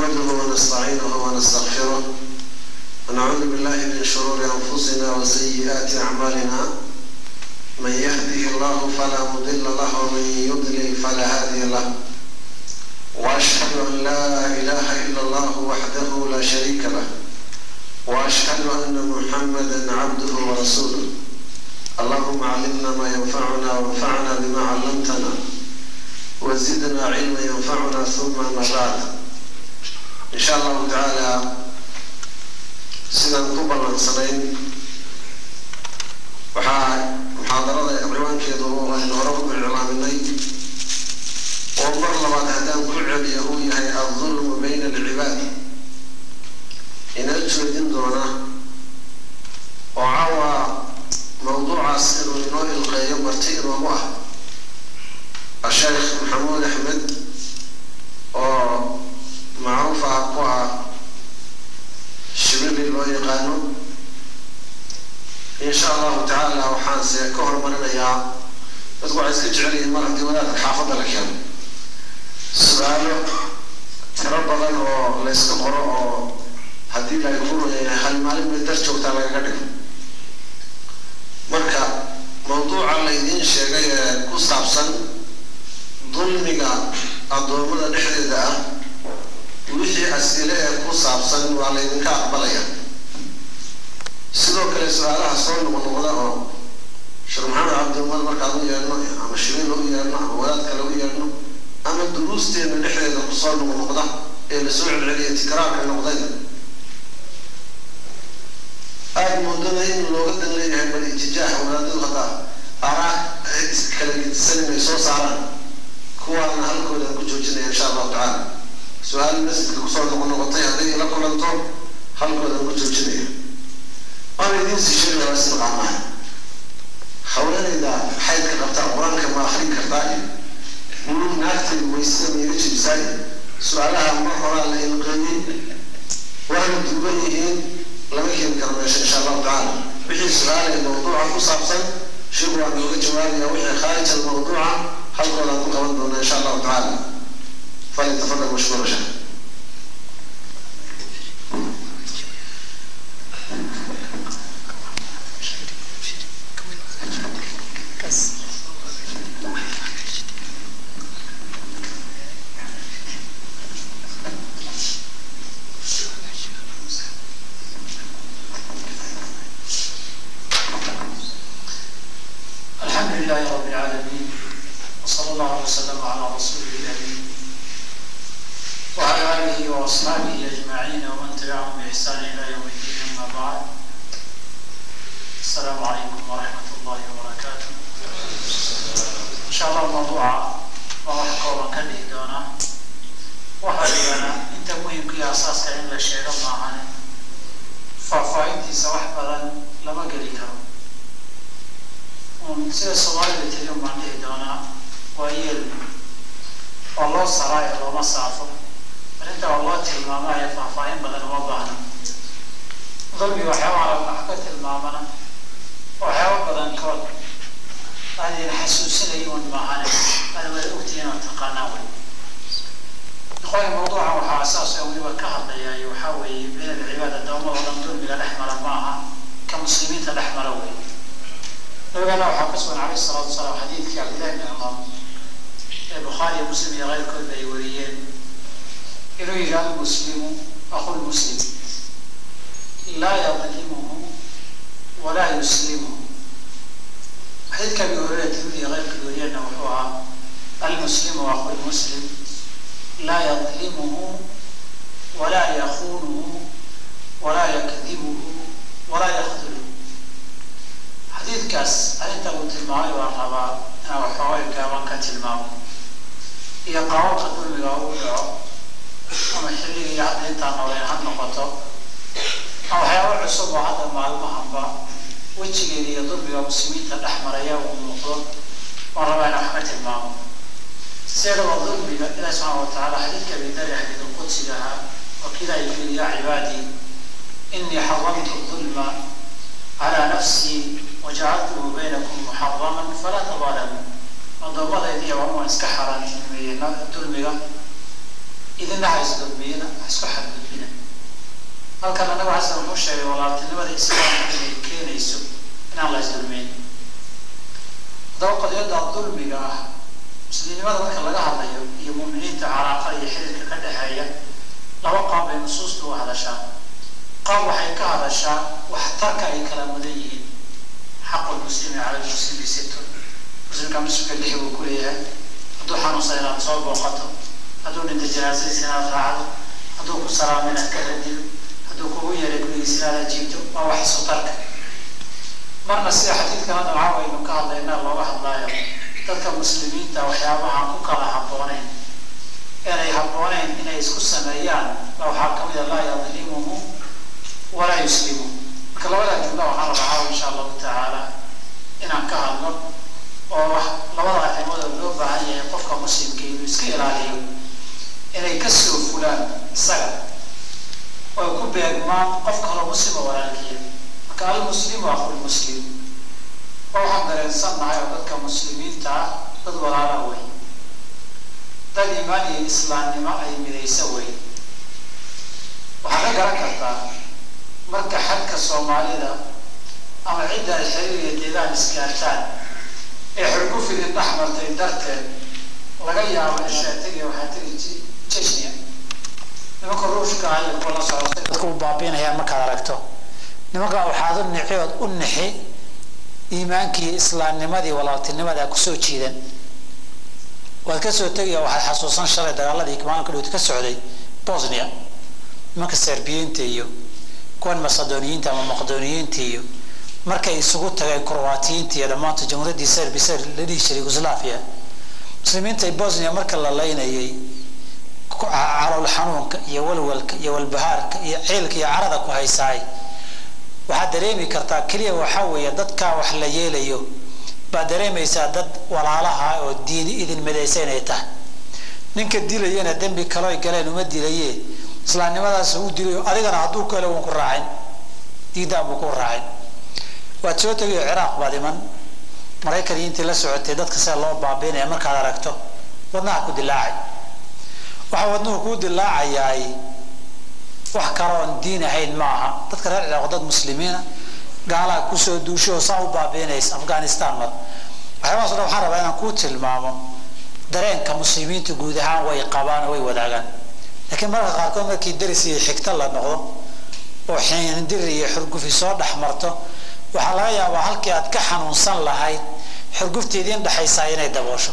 نحمده ونستعينه ونستغفره ونعوذ بالله من شرور أنفسنا وسيئات أعمالنا من يهده الله فلا مضل له ومن يضلل فلا هادي له وأشهد أن لا إله إلا الله وحده لا شريك له وأشهد أن محمدا عبده ورسوله اللهم علمنا ما ينفعنا وانفعنا بما علمتنا وزدنا علما ينفعنا ثم ما بعد إن شاء الله تعالى sidaan ku ballansanayn waxaa muxaadarada ciwaankeedu aynu hore u iclaaminay oo mar labaad haddaan ku celiyo uu yahay aldulmu bayna alcibaad inala joojin doona oo caawa mawduucaas inuu inoo ilqeeyo marti inoogu ah asheekh maxamuud axmed oo macruuf ah ku ah shibili loo yaqaano insha allahu tacaala waxaanse ka horumarinayaa dadku waxay iska jecel yihiin mar haddii wadaadka xaafadda la keeno su-aalo tiro badan oo la yska qoro oo haddii la kuruya hal maalin bay dar joogtaa lagaga dhigo marka mawduuca laydiin sheegay ee ku saabsan dulmiga addoommada dhexdeeda ah wixii as'ile ee ku saabsan waa laydinka aqbalaya sidoo kale su-aalaha soo noqnoqda oo sheekh maxamed cabdiumad markaan u yeedhno ama shiriin u yeedhno ama wadaad kale u yeedhno ama duruusteena dhexdeeda kusoo noqnoqda ee lasoo celceliya tikraarka noqdayna aada moodada in looga dan leeyahay bal itijaah wadaadadu haddaa araa kala gedisan inay soo saaraan kuwaana halkoodan ku joojinaya insha allahu tacaala su-aal masjidka kusoo noqonoqotay hadday la kulanto halkoodan ku joojinaya waana idiin sii sheegi waa sida qaamaha haweenayda xaydka qabtaa qur-aanka ma akrin kartaa iyo mulug naagtayda waysada ma iga jibisaa iyo su-aalaha mar horaa la ilqeeyey waana duuban yihiin lama keeni karo meesha insha allahu tacaala wixii su-aalay mawduuca ku saabsan sheekhu waa nooga jawaabaya wixii khaarij almawduuca halkoodaan ku qaban doona insha allahu tacaala فليتفضل مشكور شيخ الحمد لله رب العالمين وصلى الله وسلم على رسوله الامين وعلى آله وأصحابه أجمعين ومن تبعهم بإحسان إلى يوم الدين أما بعد السلام عليكم ورحمة الله وبركاته إن شاء الله الموضوع وراح قولا كله دونا وحالينا أنت مهم كي أساس كأن لا شيء معنا ففاينتي سواح بدن لما قلي كرم sida soomaalida tiri baan dhihi doonaa waa yeel oo loo saraayo looma saafo arrinta waa loo tilmaamaya faahfaahin badan uma baahna dulmi waxyaabaha wax ka tilmaamana waxyaaba badan kood aadin xasuusinaya un maahane aad wada ogtihiin oo taqaanaa wey ikhwaani mawduucan waxaa asaas oo weliba ka hadlayaay waxaa weeye min alcibaad addoommada dhan dulmiga dhex mara ma aha ka muslimiinta dhex mara wey nabigana waxaa ka sugan calayhi salaatu wasalaam xadiidkii cabdillahi bni cumar ee bukhaari iyo muslim iyo keyrkoodba ay wariyeen inuu yihi almuslimu aqu lmuslim laa yadlimuhu walaa yuslimuhu xadiidka abi hureyra tirmidi iyo keyrkood wariyeenna wuxuu ahaa almuslimu aqu lmuslim laa yadlimuhu walaa yakunuhu walaa yakdibuhu walaa yakduluhu xadiidkaas arrinta uu tilmaamay baan rabaa inaan waxoogay gaaban ka tilmaamo iyo qaababka dulmiga uu dhaco ama xilligii hadda intaa nooleen ha noqoto ama waxyaaba cusub oo hadda maalmahanba wejigeeda iyo dulmiga muslimiinta dhex maraya uu muuqdo waan rabaa inaan wax ka tilmaamo sideedaba dulmiga ilahi subxaana watacaala xadiidka abidari xadiid qudsiga ahaa oo kidaa yiri yaa cibaadii inii xaramtu dulma calaa nafsii wajacaltuhu baynakum muxaraman falaa tabaalamu addoommadaydiiya waan waan iska xaaraantimeeyey dulmiga idina ha isdulmiyina ha isku xadgudbina halkan anagu xasan wuxuu sheegay walaaltinimada islaamka inay keenayso inaan la isdulmiyn haddaba qadiyada dulmiga ah muslimnimada marka laga hadlayo iyo muuminiinta calaaqada iyo xiriirka ka dhexeeya laba qaab bay nusuusta uga hadashaa qaab waxay ka hadashaa waxtarka ay kala mudan yihiin xaqu lmuslimi cala lmuslimi situn muslimka muslimka lixi buu ku leeyahay hadduu xanuunsan inaad soo booqato hadduu dhinta janaasadiisa inaad raacdo hadduu ku salaamo inaad ka radilo hadduu kugu yeeray gurigiisa inaad ajiibto waa wax isu tarka marna sida xadiidkan hadda maxaa waynu ka hadlaynaa looga hadlaayo dadka muslimiinta waxyaabaha ku kala habbooneyn inay habbooneyn inay isku sameeyaan ba waxaa kamid a laa yadlimuhu walaa yuslimu marka labadaa jumla waxaan rabaa insha allahu tacaala inaan ka hadlo oo wax labada arrimood oo loo baahan yahay qofka muslimka inuu iska ilaaliyo inay kasoo fulaan isaga oy ku beegmaan qof kaloo muslima walaalkiya marka almuslimu aqulmuslim oo waxaan dareensannahay oo dadka muslimiinta ah dad walaala wey dad imaan iyo islaamnimo ay midaysa wey waxaad ka garan kartaa marka xadka soomaalida ama cidda ay xiriir iyo deegaan isgaartaan ee xurgufidin dhex martay darteed laga yaabo ishaa tegiya waxaa tegi jechnia nimanka ruushka ah iyo kuwa la socda dadka u baabiinayaan markaad aragto nimanka waxaad u nixiood u nixi iimaankii islaamnimadii walaaltinimadaa kusoo jiidan waad kasoo tegaya waxaad xasuusan shalay dagaaladii maalinka dhowti ka socday bosnia nimanka serbiyiinta iyo kuwan macedoniyiinta ama maqdoniyiinta iyo markay isugu tageen croatiyiinta iyo dhammaanta jamhuuriyaddii serbi ser la dhihi jiray yugoslavia muslimiinta bosnia marka la laynayay calool xanuunka iyo walwalka iyo walbahaarka iyo ciilka iyo carada ku haysaay waxaad dareemi kartaa keliya waxaa weeye dadkaa wax la yeelayo baad dareemaysaa dad walaalaha oo diini idin midaysa inay tahay ninka dilayana dembi kaloo galeen uma dilaye islaamnimadaas u dilayo adigana hadduu kale uun ku raacin diidaan buu ku raacin waad soo tegayo ciraaq baad iman maraykan iyo intii la socotay dadka sida loo baabiinaya markaad aragto wadnaha ku dilaacay waxaa wadnuhu kuu dilaacayaay wax kaloon diin ahayn ma aha dadka reer ciraaq dad muslimiina gaalaa kusoo duusho saa u baabiinaysa afghanistan mar waxyaabahaas o dhan waxaan rabaa inaan kuu tilmaamo dareenka muslimiinta guud ahaan way qabaan way wadaagaan laakiin mararka qaarkood markii daris iyo xigto la noqdo oo xiindir iyo xurgufi soo dhex marto waxaa laga yaabaa halkii aad ka xanuunsan lahayd xurgufta idiin dhexaysaa inay daboosho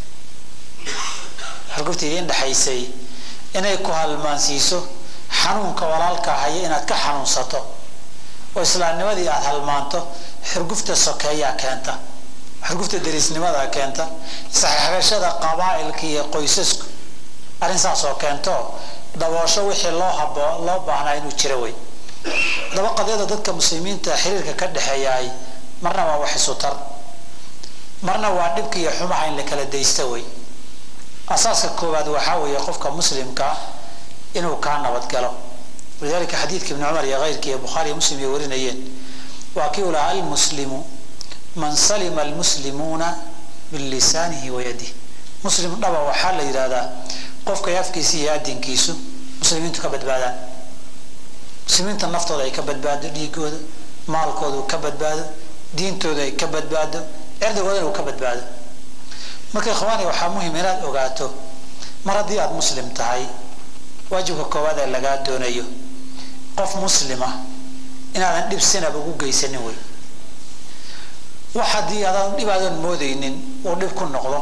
xurgufta idiin dhexaysay inay ku halmaansiiso xanuunka walaalka haya inaad ka xanuunsato oo islaamnimadii aada halmaanto xurgufta sokeeyaa keenta xurgufta dariisnimadaa keenta isxagashada qabaa'ilka iyo qoysasku arrin saas oo keento daboosho wixii loo habo loo baahnaa inuu jiro wey daba qadyada dadka muslimiinta xiriirka ka dhexeeyaay marna waa wax isu tar marna waa dhibka iyo xumaha in la kala daysta wey asaaska koowaad waxaa weeye qofka muslimka inuu kaa nabadgalo walidalika xadiidka ibni cumar iyo keyrkii iyo bukhaari iyo muslim ay warinayeen waa kii u lahaa almuslimu man salima almuslimuuna min lisaanihi wa yadih muslim dhaba waxaa la yidhahdaa qofkay afkiisa iyo adinkiisu muslimiintu ka badbaadaan muslimiinta naftooda ay ka badbaado dhiigooda maalkooda uu ka badbaado diintooda ay ka badbaado cirdigoodana uu ka badbaado marka ikhwaani waxaa muhim inaad ogaato mar haddii aada muslim tahay waajibka koowaad ee lagaa doonayo qof muslima inaadan dhib sinaba ugu geysanin wey wax haddii adaan dhib aadan moodeynin uu dhib ku noqdo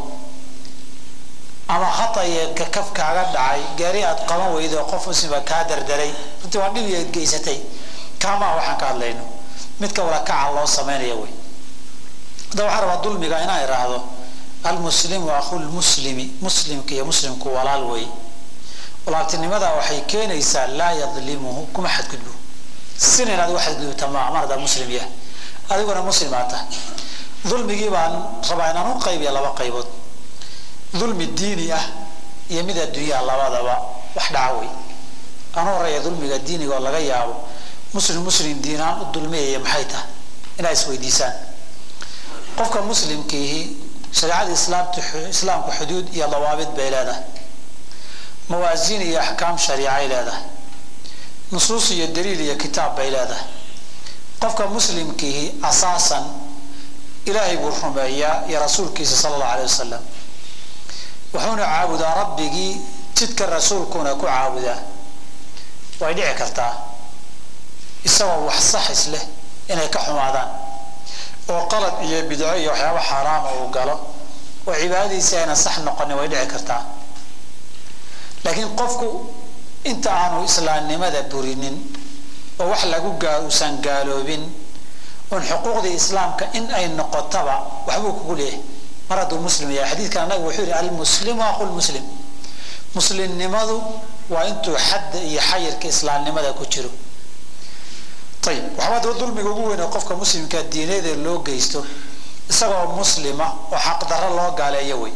ama khata iyo kakaf kaaga dhacay gaari aad qaban weydo qof muslima kaa dardaray runtii waa dhib iyaad geysatay kaamaa waxaan ka hadlayno midka walakaca loo sameynaya wey hadda waxaa rabaa dulmiga inaan idhaahdo almuslimu akhulmuslimi muslimka iyo muslimku walaal wey walaaltinimada waxay keenaysaa laa yadlimuhu kuma xadgudbo sina inaad uga xadgudubta maa mar haddaa muslim yahay adiguna muslimaa tahay dulmigii baan rabaa inaan u qaybiya laba qaybood dulmi diini ah iyo mid adduunyaha labadaba wax dhaca wey aan u horeeya dulmiga diiniga oo laga yaabo muslim muslim diinaan u dulmiyaya maxay tahay inaad isweydiisaan qofka muslimkiihi shareecada islaamta islaamka xuduud iyo dawaabid bay leedahay mawaasiin iyo axkaam shariicay leedahay nusuus iyo daliil iyo kitaab bay leedahay qofka muslimkiihi asaasan ilaahay buu rumeeyaa iyo rasuulkiisa sala allahu alay wasalam wuxuuna caabudaa rabbigii jidka rasuulkuna ku caabudaa way dhici kartaa isagoo wax saxis leh inay ka xumaadaan oo qalad iyo bidco iyo waxyaaba xaaraama uu galo oo cibaadadiisi ayna sax noqonin way dhici kartaa laakiin qofku inta aanu islaamnimada burinin oo wax lagu gaa uusan gaaloobin oon xuquuqdii islaamka in ay noqotaba waxbuu kugu leeyahay mar hadduu muslim yahay xadiidkan annaga wuxuu yihi almuslimu aqu lmuslim muslimnimadu waa intuu xadda iyo xayirka islaamnimada ku jiro ayib waxbaa daba dulmiga ugu weyn oo qofka muslimka diineeda loo geysto isagoo muslima oo xaqdarro loo gaaleeyo wey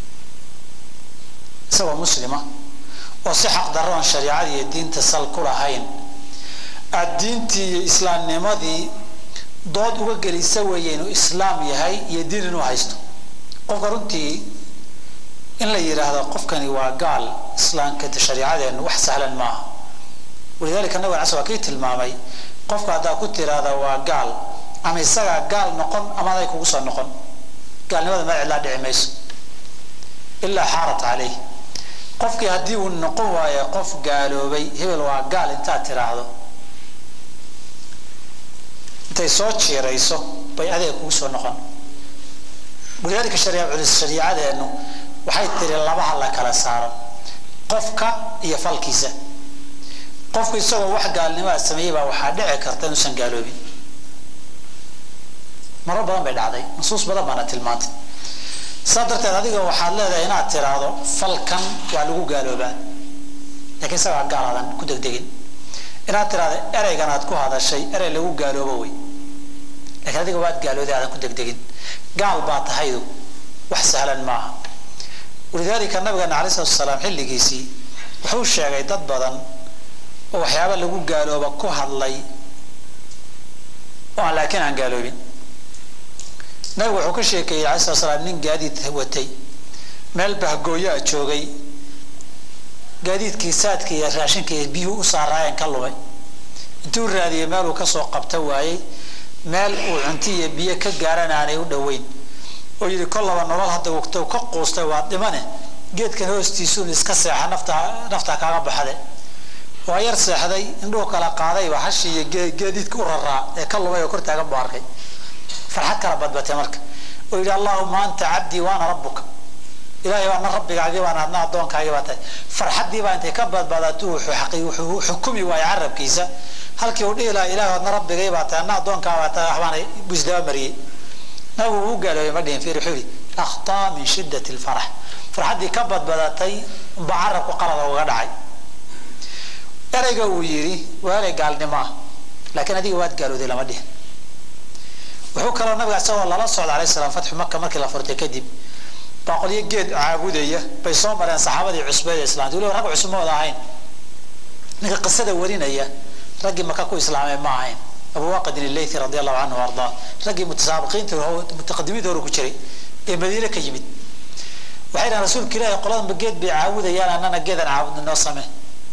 isagoo muslima oo si xaqdarro oon shariicada iyo diinta sal ku lahayn aada diintii iyo islaamnimadii dood uga gelisa weeye inuu islaam yahay iyo diin inuu haysto qofka runtii in la yidhaahdo qofkani waa gaal islaamka shariicadeenu wax sahlan maaha walidalika nabig cas waa kii tilmaamay qofka haddaa ku tiraahda waa gaal ama isagaa gaal noqon ama aday kugu soo noqon gaalnimada meel cidlaa dhici mayso ilaa xaarat caleyh qofkii haddii uu noqon waayo qof gaaloobay hebel waa gaal intaad tiraahdo intay soo jiirayso bay adeeg kugu soo noqon walidaalika shariicadeenu waxay tiri labaha la kala saaro qofka iyo falkiisa qofku isagoo wax gaalnimaa sameeyey baa waxaa dhici karta inuusan gaaloobin maro badan bay dhacday nusuus badan baana tilmaantay saa darteed adiga waxaad leedahay inaad tiraahdo falkan waa lagu gaaloobaa lakiin isagaa gaal aadan ku degdegin inaad tiraahdo ereygan aad ku hadashay erey lagu gaaloobo wey lakiin adiga waad gaalooday aadan ku degdegin gaal baa tahaydu wax sahlan maaha walidaalika nabigeena alay salatu salaam xilligiisii wuxuu sheegay dad badan oo waxyaaba lagu gaalooba ku hadlay oo aan laakiin aan gaaloobin nabigu wuxuu ka sheekeeyey alay slat slaam nin gaadiid watay meel bahgooyaa joogay gaadiidkii saadka iyo raashinka iyo biyuhu u saaraayeen ka lumay intuu raadiyey meeluu kasoo qabta waayey meel uu cunti iyo biyo ka gaaran aanay u dhoweyn oo yidhi kollaba nolol hadda wagto ka quustay waa dhimane geedkan hoostiisuun iska seexa naftaa naftaa kaaga baxde waa yar seexday indhuhu kala qaadayba hashii iyo geediidka u raraa ee ka lumay oo kor taagan buu arkay farxad kala badbatay marka oo yidhi allahuma anta cabdii waana rabbuka ilahay baana rabbigaagii baan adna addoonkaagii baa tahay farxaddii baa intay ka badbadato wuxuu xukumi waayo carabkiisa halkii uu dhihi lahaa ilahay adna rabbigay baa tahay adna addoonkaa baa tahay waxbaana busdaba mariyey nabigu uu gaaloobay ma dhihin fiir wuxuu yidhi akhtaa min shiddati lfarax farxaddii ka badbadatay unba carabku qalada uga dhacay ereyga uu yidhi waa erey gaalnimo ah laakiin adiga waad gaalooday lama dhihin wuxuu kaloo nabiga isagoo lala socda alayh salaam fatxu maka markii la furtay kadib baa qolyo geed caabudaya bay soo mareen saxaabadii cusbeed ee islaamta waliba rag cusub mooda ahayn ninka qisada warinaya raggii maka ku islaamay ma ahayn abu waqidin ilaythi radi allahu canhu ardaa raggii mutasaabiqiinta mutaqadimiinta hore ku jiray ee madiine ka yimid waxay dhahan rasuulka ilaahi qoladanba geed bay caabudayaan annana geedan caabudna noo samee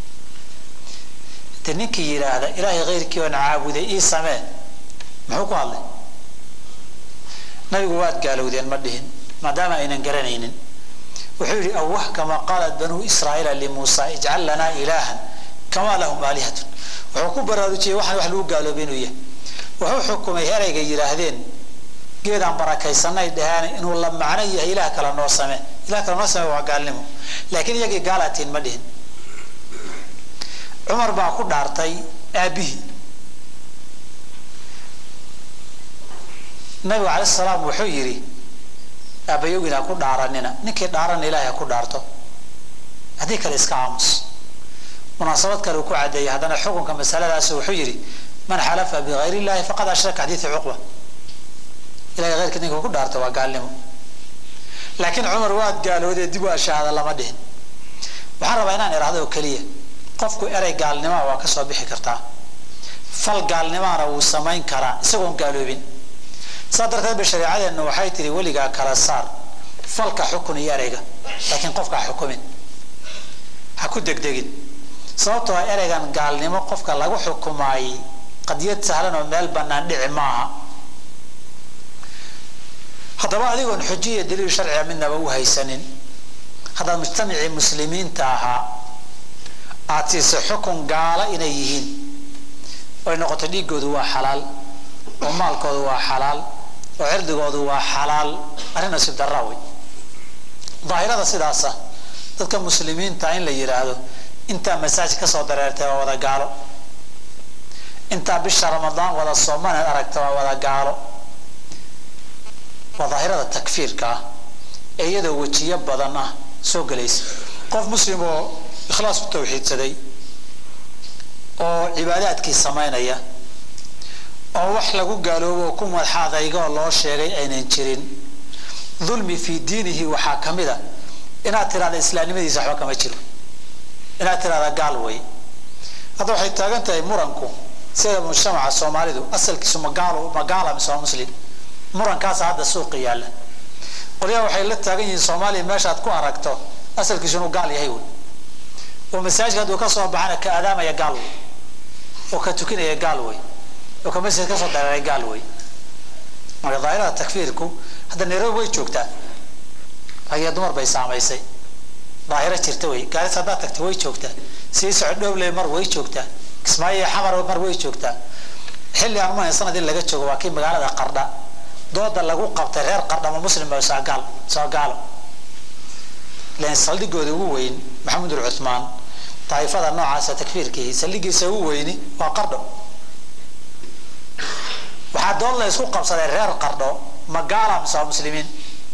de ninkii yidhaahda ilaahay keyrkii oon caabuday ii samee muxuu ku hadlay nabigu waad gaalowdeen ma dhihin maadaama aynan garanaynin wuxuu yidhi awah kama qaalat banuu israa'iila limuusa ijcal lanaa ilaahan kamaa lahum aalihatun wuxuu ku baraarujiyey waxaan wax lagu gaaloobay inuu yahay wuxuu xukumay ereyga yidhaahdeen geedaan barakaysanay dhaheen inuu la macno yahay ilaah kale noo same ilah kale noo same waa gaalnimo laakiin iyagii gaalaatiin ma dhihin cumar baa ku dhaartay aabbihii nabigu calay salaam wuxuu yidhi aabbayowgin ha ku dhaaranina ninkii dhaarana ilahay ha ku dhaarto haddii kale iska aamus munaasabad kale uu ku cadeeyey haddana xukunka masaladaas wuxuu yidhi man xalafa bigayr illahi faqad ashraka xadiidu cuqba ilahay heyrka ninka ku dhaarto waa gaalnimo laakiin cumar waad gaaloodee dib waa shahaada lama dhihin waxaan rabaa inaan idhahdo oo keliya qofku erey gaalnimaa waa kasoo bixi kartaa fal gaalnimaana wuu samayn karaa isagoon gaaloobin saa darteed ba shareecadeennu waxay tihi weligaa kala saar falka xukun iyo ereyga laakiin qofka ha xukumin ha ku degdegin sababtoo ah ereygan gaalnimo qofka lagu xukumaayey qadiyad sahlan oo meel bannaan dhici maaha haddaba adigoon xujiya daliil sharciga midnaba u haysanin haddaad mujtamacii muslimiinta ahaa aad siisay xukun gaala inay yihiin oy noqoto dhiigoodu waa xalaal oo maalkoodu waa xalaal oo cirdigoodu waa xalaal arrin nasiib darra wey daahirada sidaasa dadka muslimiinta in la yidhaahdo intaa masaajid ka soo dareertay waa wada gaalo intaa bisha ramadaan wada soomaneed aragta waa wada gaalo waa daahirada takfiirka ah ee iyadoo wejiyo badan ah soo gelaysa qof muslim oo ikhlaas u tawxiidsaday oo cibaadaadkii samaynaya oo wax lagu gaaloobo oo ku madaxaadaygaoo loo sheegay aynan jirin dulmi fii diinihi waxaa ka mid a inaad tirahda islaamnimadiisa waxba kama jiro inaad tirahda gaal wey hadda waxay taagan tahay muranku sida mujtamaca soomaalidu asalkiisu magaalo magaala mise waa muslim murankaasa hadda suuqa yaalla qolyaha waxay la taagan yihiin soomaaliya meeshaad ku aragto asalkiisu inuu gaal yahay wey oo masaajidka hadduu ka soo baxana ka aadaamaya gaal wey oo ka tukinaya gaal wey oo ka masjid ka soo dareeray gaal wey marka daahirada takfiirku hadda nairobi way joogtaa rag iyo dumar bay saamaysay daahiro jirta wey gaaris haddaad tagta way joogtaa sii socod dhowley mar way joogtaa kismaayo iyo xamar mar way joogtaa xilli aan umahayn sanad in laga joogo waa kii magaalada qardha dooda lagu qabtay reer qardha ma muslim ba soo gaal soo gaalo ilan saldhigooda ugu weyn maxamed ul cuthmaan daa'ifada noocaasa takfiirkii saldhigiisa ugu weyni waa qardho waxaa dood la isku qabsaday reer qardho ma gaala mise waa muslimiin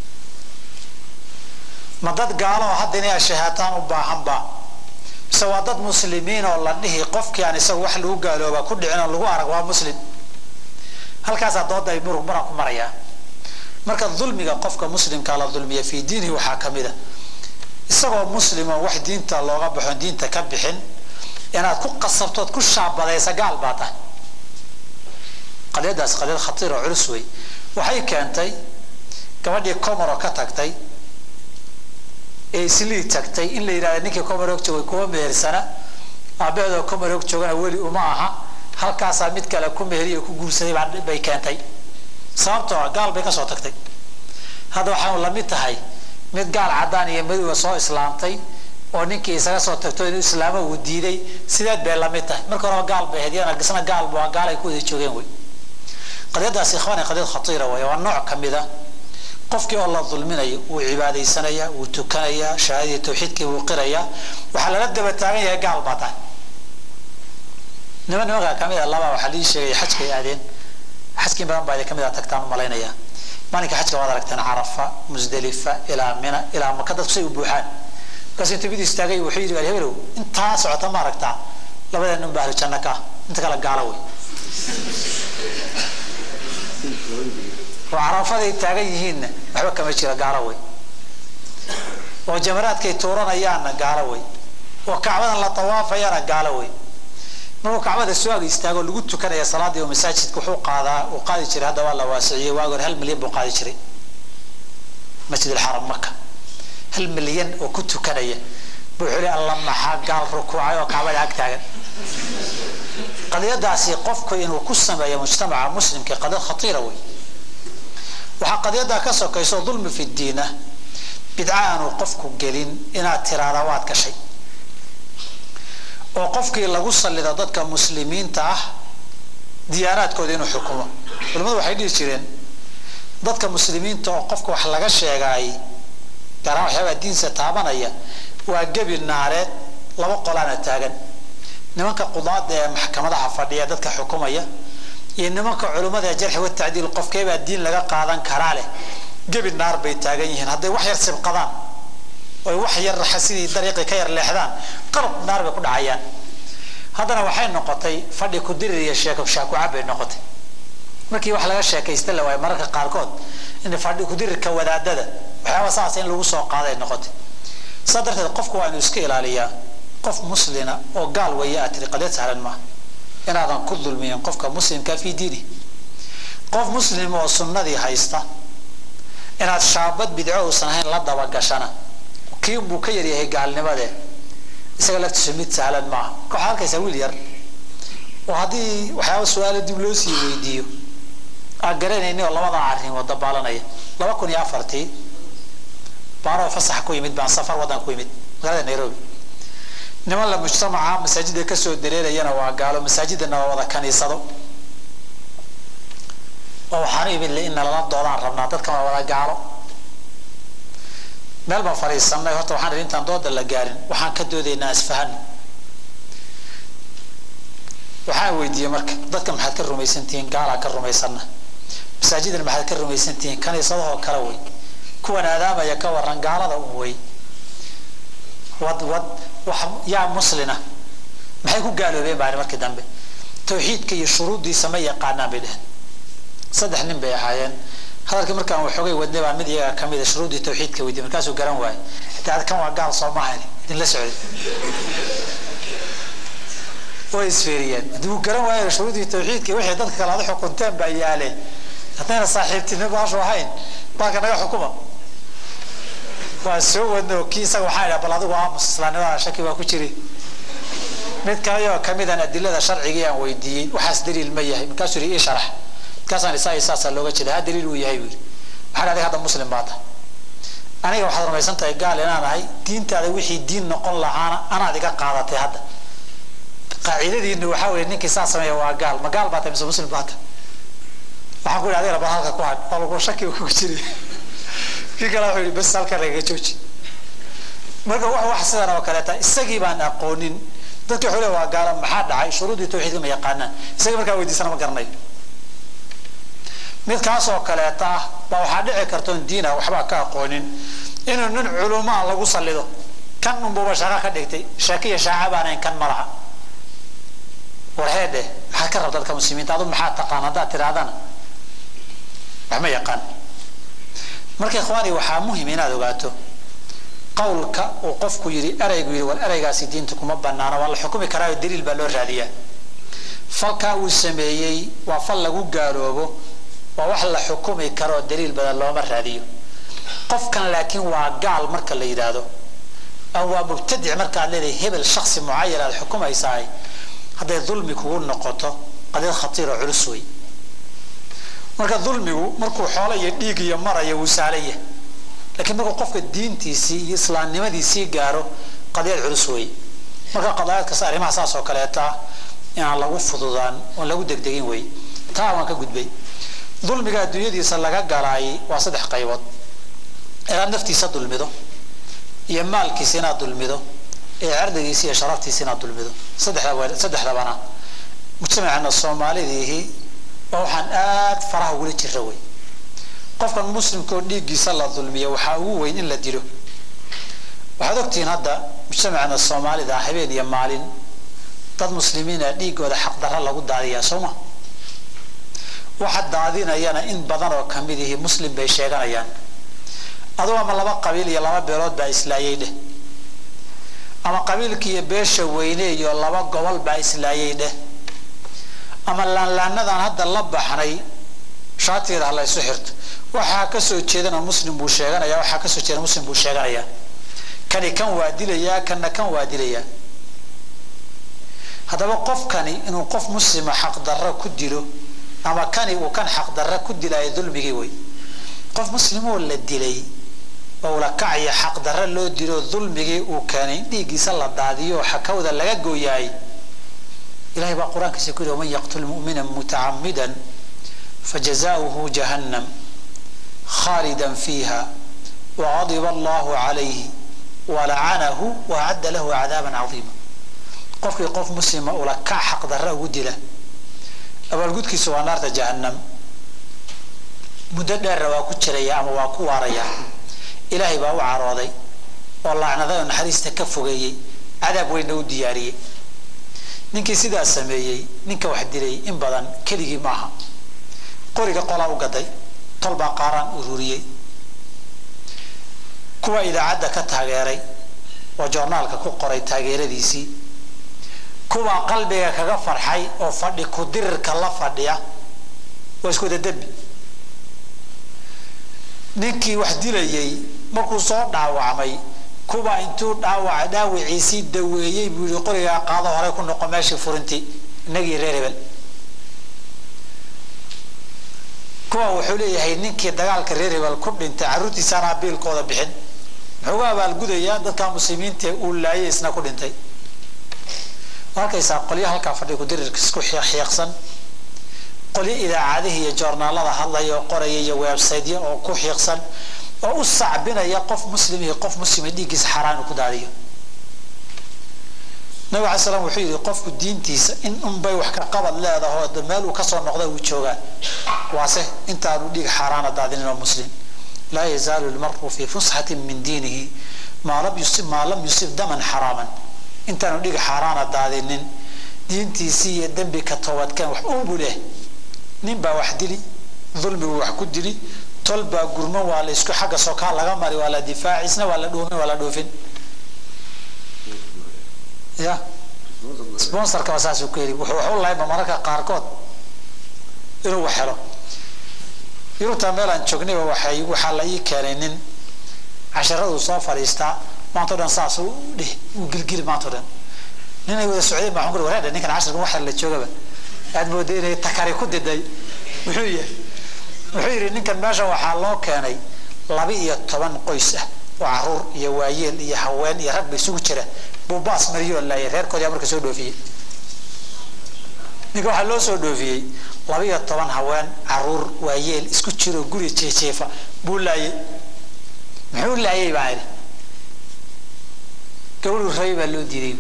ma dad gaalo oo hadda inay ashahaataan u baahanba mise waa dad muslimiin oo la dhihi qofkii aan isaga wax lagu gaalooba ku dhicin oo lagu arag waa muslim halkaasaa dooda ay murug muran ku marayaa marka dulmiga qofka muslimkaa la dulmiya fii diinihi waxaa ka mid a isagoo muslim oo wax diinta looga baxo diinta ka bixin inaad ku qasabtood ku shaabadaysa gaal baa tahay qadiyadaas qadiyad khatiir oo culus wey waxay keentay gabadhii comoro ka tagtay ee islii tagtay in la yidhahda ninkii comaroog joogay kuwa mehersana aabaheedoo comaroog joogana weli uma aha halkaasaa mid kale ku meheriyo ku guursaday bay keentay sababtoo ah gaal bay kasoo tagtay hadda waxaan lamid tahay mid gaal cadaan iyo madowga soo islaamtay oo ninkii isaga soo tagto inuu islaamo uu diiday sideed bay lamid tahay marka horeba gaal bay ahayd yana gisna gaal bu gaal ay ku wada joogeen wey qadiyadaas ikhwaani qadiyad khatiira wey waa nooc ka mid a qofkii oo la dulminayo wuu cibaadaysanaya wuu tukanaya shahaadadii tawxiidkii wuu qiraya waxaa lala daba taagan yahay gaal baa tahay niman nimankaa kamid a laba waxaa lii sheegay xajkay aadeen xajkii badan baa idin kamid a tagtaan umalaynaya maalinka xajka waad aragteen carafa musdalifa ilaa mina ilaa maka dadku say u buuxaan markaas intuu mid istaagay wuxuu yidhi hebelow intaa socota ma aragtaa labada nin baa ahlu janno ka ah inta kale gaalo wey oo carafaday taagan yihiinna waxba kama jira gaalo wey oo jamaraadkay tuuranayaanna gaalo wey oo kacbadan la tawaafayana gaalo wey markuu kacbada soo ag istaago lagu tukanaya salaadii oo masaajidka wuxuu qaadaa uu qaadi jiray hadda waa la waasiciyey waagi hore hal milyan buu qaadi jiray masjid alxaram maka hal milyan oo ku tukanaya buu xuli alla maxaa gaal rukuucay oo kacbada ag taagan qadiyadaasi qofku inuu ku sameeyo mujtamaca muslimka qadiyad khatiira wey waxaa qadiyaddaa ka sokayso dulmi fi diina bidca aanu qofku gelin inaad tiraada waad gashay oo qofkii lagu sallido dadka muslimiinta ah diyaanaadkooda inuu xukumo culimadu waxay dhihi jireen dadka muslimiinta oo qofka wax laga sheegaay gaaraan waxyaabaa diinsa taabanaya waa gebi naareed laba qolaana taagan nimanka qudaada ee maxkamadaha fadhiya dadka xukumaya iyo nimanka culimmada ee jarxi wa tacdiil qofkeebaa diin laga qaadan karaa leh gebi naar bay taagan yihiin hadday wax yar sibqadaan oy wax yar sidii dariiqii ka yar leexdaan qalab naar bay ku dhacayaan haddana waxay noqotay fadhi ku dirir iyo sheeko shaakucab bay noqotay markii wax laga sheekaysta la waayo mararka qaarkood in fadhi ku dirirka wadaadada waxyaaba saas in lagu soo qaaday noqotay saa darteed qofku waa inuu iska ilaaliyaa qof muslina oo gaal weeye aad tiri qadiyad sahlan maaha inaadan ku dulmiyin qofka muslimka fi diini qof muslim oo sunnadii haysta inaad shaabad bidco uusan ahayn la dabagashana kii buu ka yaryahay gaalnimadee isaga laftiisu mid sahlan maaha waxaa arkaysaa wiil yar oo haddii waxyaaba su-aalo dib loo sii weydiiyo aan garanayni oo labadan arrin wada baalanaya laba kun iyo afartii baanoo fasax ku yimid baan safar waddan ku yimid magaalada nairobi niman la mujtamaca masaajida kasoo dareerayana waa gaalo masaajidana waa wada kaniisado oo waxaanu imid in nalala doodaan rabnaa dadkan waa wada gaalo meel baan fadhiisanay horta waxaan idhi intaan dooda la gaarin waxaan ka doodaynaa isfahano waxaan weydiiyey marka dadka maxaad ka rumaysantihiin gaalaa ka rumaysana masaajidana maxaad ka rumaysantihiin kaniisadahoo kale wey kuwan aadaamaya ka waran gaalada un wey wad wad wax yaa muslina maxay ku gaaloobeen baan markii dambe tawxiidka iyo shuruuddiisa ma yaqaanaan bay dheheen saddex nin bay ahaayeen hadalkii markaan waxoogay wadnay baan mid iyaga ka mid a shuruuddii tawxiidka weydiiyey markaasuu garan waayey xitaa kan waa gaal soo maahan idinla socday way isfeeriyeen haddii uu garan waayo shuruuddii tawxiidka wixii dadka kale aad xukunteen baa yaale haddayna saaxiibtinimo baashu ahayn baalka naga xukuma waa soo wadno kii isaga waxaa idhaha bal adigu aamus islaamnimada shaki baa ku jiri mid kaleoo kamidan adilada sharcigii aan weydiiyey waxaas daliil ma yahay markaasuu yidhi ii sharax markaasaan isaa iyo saasaa looga jeeda ha daliil uu yahay buu yidhi waxaan adiga hadda muslim baa tahay aniga waxaad rumaysan tahay gaal inaan ahay diintaada wixii diin noqon lahaana anaad iga qaadatay hadda qaacidadiina waxaa weeye ninkii saa sameeya waa gaal ma gaal baa tahay mise muslim baa tahay waxaan ku yidhi adigana bal halka ku hadh oo lagu shaki kugu jiri kii kale wuxuu yidhi bas halka lagaga jooji marka wax wax sidan oo kaleeta isagii baan aqoonin dadki wuxuu leeyahay waa gaala maxaa dhacay shuruudii tawxiidka ma yaqaanaan isagii markaa weydiisana ma garanayo mid kaas oo kaleeta ah baa waxaa dhici karta oon diina waxbaa ka aqoonin inuu nin culumaa lagu sallido kan unbuuba shaqo ka dhigtay shaakiya shaaca baanayn kan malaha warheedhe maxaad ka rabta dadka muslimiinta adu maxaa taqaan haddaad tirahdana wax ma yaqaan marka ikhwaani waxaa muhim inaad ogaato qawlka uu qofku yidhi eraygu yidhi war eraygaasi diinta kuma banaana waa la xukumi karaayo daliil baa loo raadiyaa falkaa uu sameeyey waa fal lagu gaaloobo waa wax la xukumi karoo daliil badan looma raadiyo qofkan laakiin waa gaal marka la yidhaahdo ama waa mubtadic markaad leedahay hebel shaksi mucayan aad xukumaysahay hadday dulmi kugu noqoto qadiyad khatiiroo culus wey marka dulmigu markuu xoolo iyo dhiig iyo maraya wuu saalaya lakiin markuu qofka diintiisii iyo islaamnimadiisii gaaro qadiyad culus wey marka qadaayadkas arrimaha saas oo kaleeta inaan lagu fududaan oon lagu degdegin wey taa waan ka gudbay dulmiga adduunyadiisa laga galaayay waa saddex qaybood inaad naftiisa dulmido iyo maalkiisa inaad dulmido iyo cirdigiisa iyo sharaftiisa inaad dulmido saddexdaba saddexdabana mujtamaceena soomaalidiihi waa waxaan aad faraha ugula jira wey qofkan muslimkaoo dhiiggiisa la dulmiya waxaa ugu weyn in la dilo waxaad ogtihiin hadda mujtamaceena soomaalida habeen iyo maalin dad muslimiina dhiigooda xaqdarra lagu daadiyaa soo ma waxa daadinayana in badan oo kamid ihi muslim bay sheeganayaan aduu ama laba qabiil iyo laba beelood baa islaayay dheh ama qabiilki iyo beesha weyne iyo laba gobol baa islaayay dheh ama laanlaanadan hadda la baxnay shaatigeeda ha la ysu xirto waxaa kasoo jeedana muslim buu sheeganaya waxaa kasoo jeeda muslim buu sheeganaya kani kan waa dilayaa kanna kan waa dilayaa haddaba qofkani inuu qof muslima xaqdarro ku dilo ama kani uu kan xaqdarro ku dilaayo dulmigii wey qof muslimoo la dilay oo la kacaya xaqdarro loo dilo dulmigii uu keenay in dhiiggiisa la daadiyo xakawda laga gooyaay ilahay baa qur-aankiisa ku yidhi waman yaqtul mu'mina mutacamidan fajazaؤuhu jahannam khaalida fiiha waqadiba allahu calayhi walacanahu waacadda lahu cadaaban cadiima qofkii qof muslima ula kac xaqdarra ugu dila abaalgudkiisu waa naarta jahannam muddo dheerna waa ku jiraya ama waa ku waaraya ilaahay baa u carooday oo laacnaday oo naxariista ka fogeeyey cadaab weynna u diyaariyey ninkii sidaa sameeyey ninka wax dilay in badan keligii maaha qoriga qolaa u gaday tolbaa qaaraan ururiyey kuwa idaacadda ka taageeray oo joornaalka ku qoray taageeradiisii kuwaa qalbiga kaga farxay oo fadhi ku dirirka la fadhiya waa isku wada dembi ninkii wax dilayey markuu soo dhaawacmay kuba intuu dhaawaca dhaawiciisii daweeyey buu yihi qorigaa qaado horey ku noqo meeshii furintii inagii reer hebel kuwa wuxuu leeyahay ninkii dagaalka reer hebel ku dhintay carruurtiisaanaa biilkooda bixin muxuu ga abaalgudayaa dadka muslimiinta uu laayay isna ku dhintay arkaysaa qolyo halkaa fadhi kudirirka isku xiiqsan qolyo idaacadihii iyo joornaalada hadlaya oo qoraya iyo websiteya oo ku xiiqsan oo u sacbinaya qof muslim iyo qof muslima dhiiggiisa xaaraan ku daadiyo nabig alay slam wuxuu yihi qofku diintiisa in unbay wax ka qabad leedaho meel uu kasoo noqda uu joogaa waase intaanu dhiig xaaraana daadinin oo muslim laa yazaalu lmaru fi fusxati min diinihi maa lam yusib maa lam yusib daman xaraaman intaanu dhiig xaaraana daadinin diintiisii iyo dembi ka toobadkeen wax unbu leh nin baa wax dili dulmigu wax ku dili tol baa gurman waa la isku xagga sokaa laga mari waa la difaaci isna waa la dhuumin waa la dhuufin ya sponsorka waa saasuu ku yidhi wuxuu waxu lahayba mararka qaarkood inuu wax helo yurubta meelaan joognayba waxay waxaa la ii keenay nin casharaduu soo fadhiistaa maanta o dhan saas u dhih uu gilgili maanta o dhan ninay wada socdeen baa xunkur wareedha ninkan casharkan wax la joogaba aad mooday inay takari ku diday muxuu yahay wuxuu yidhi ninkan meesha waxaa loo keenay laba iyo toban qoys ah oo caruur iyo waayeel iyo haween iyo rag ba isugu jira buu baas mariyoo laayay reerkoodii marka soo dhoofiyey ninka waxaa loo soo dhoofiyey laba iyo toban haween caruur waayeel isku jiroo guri jeejeefa buu laayay muxuu laayay baa idhi gabadhuu rabay baa loo diiday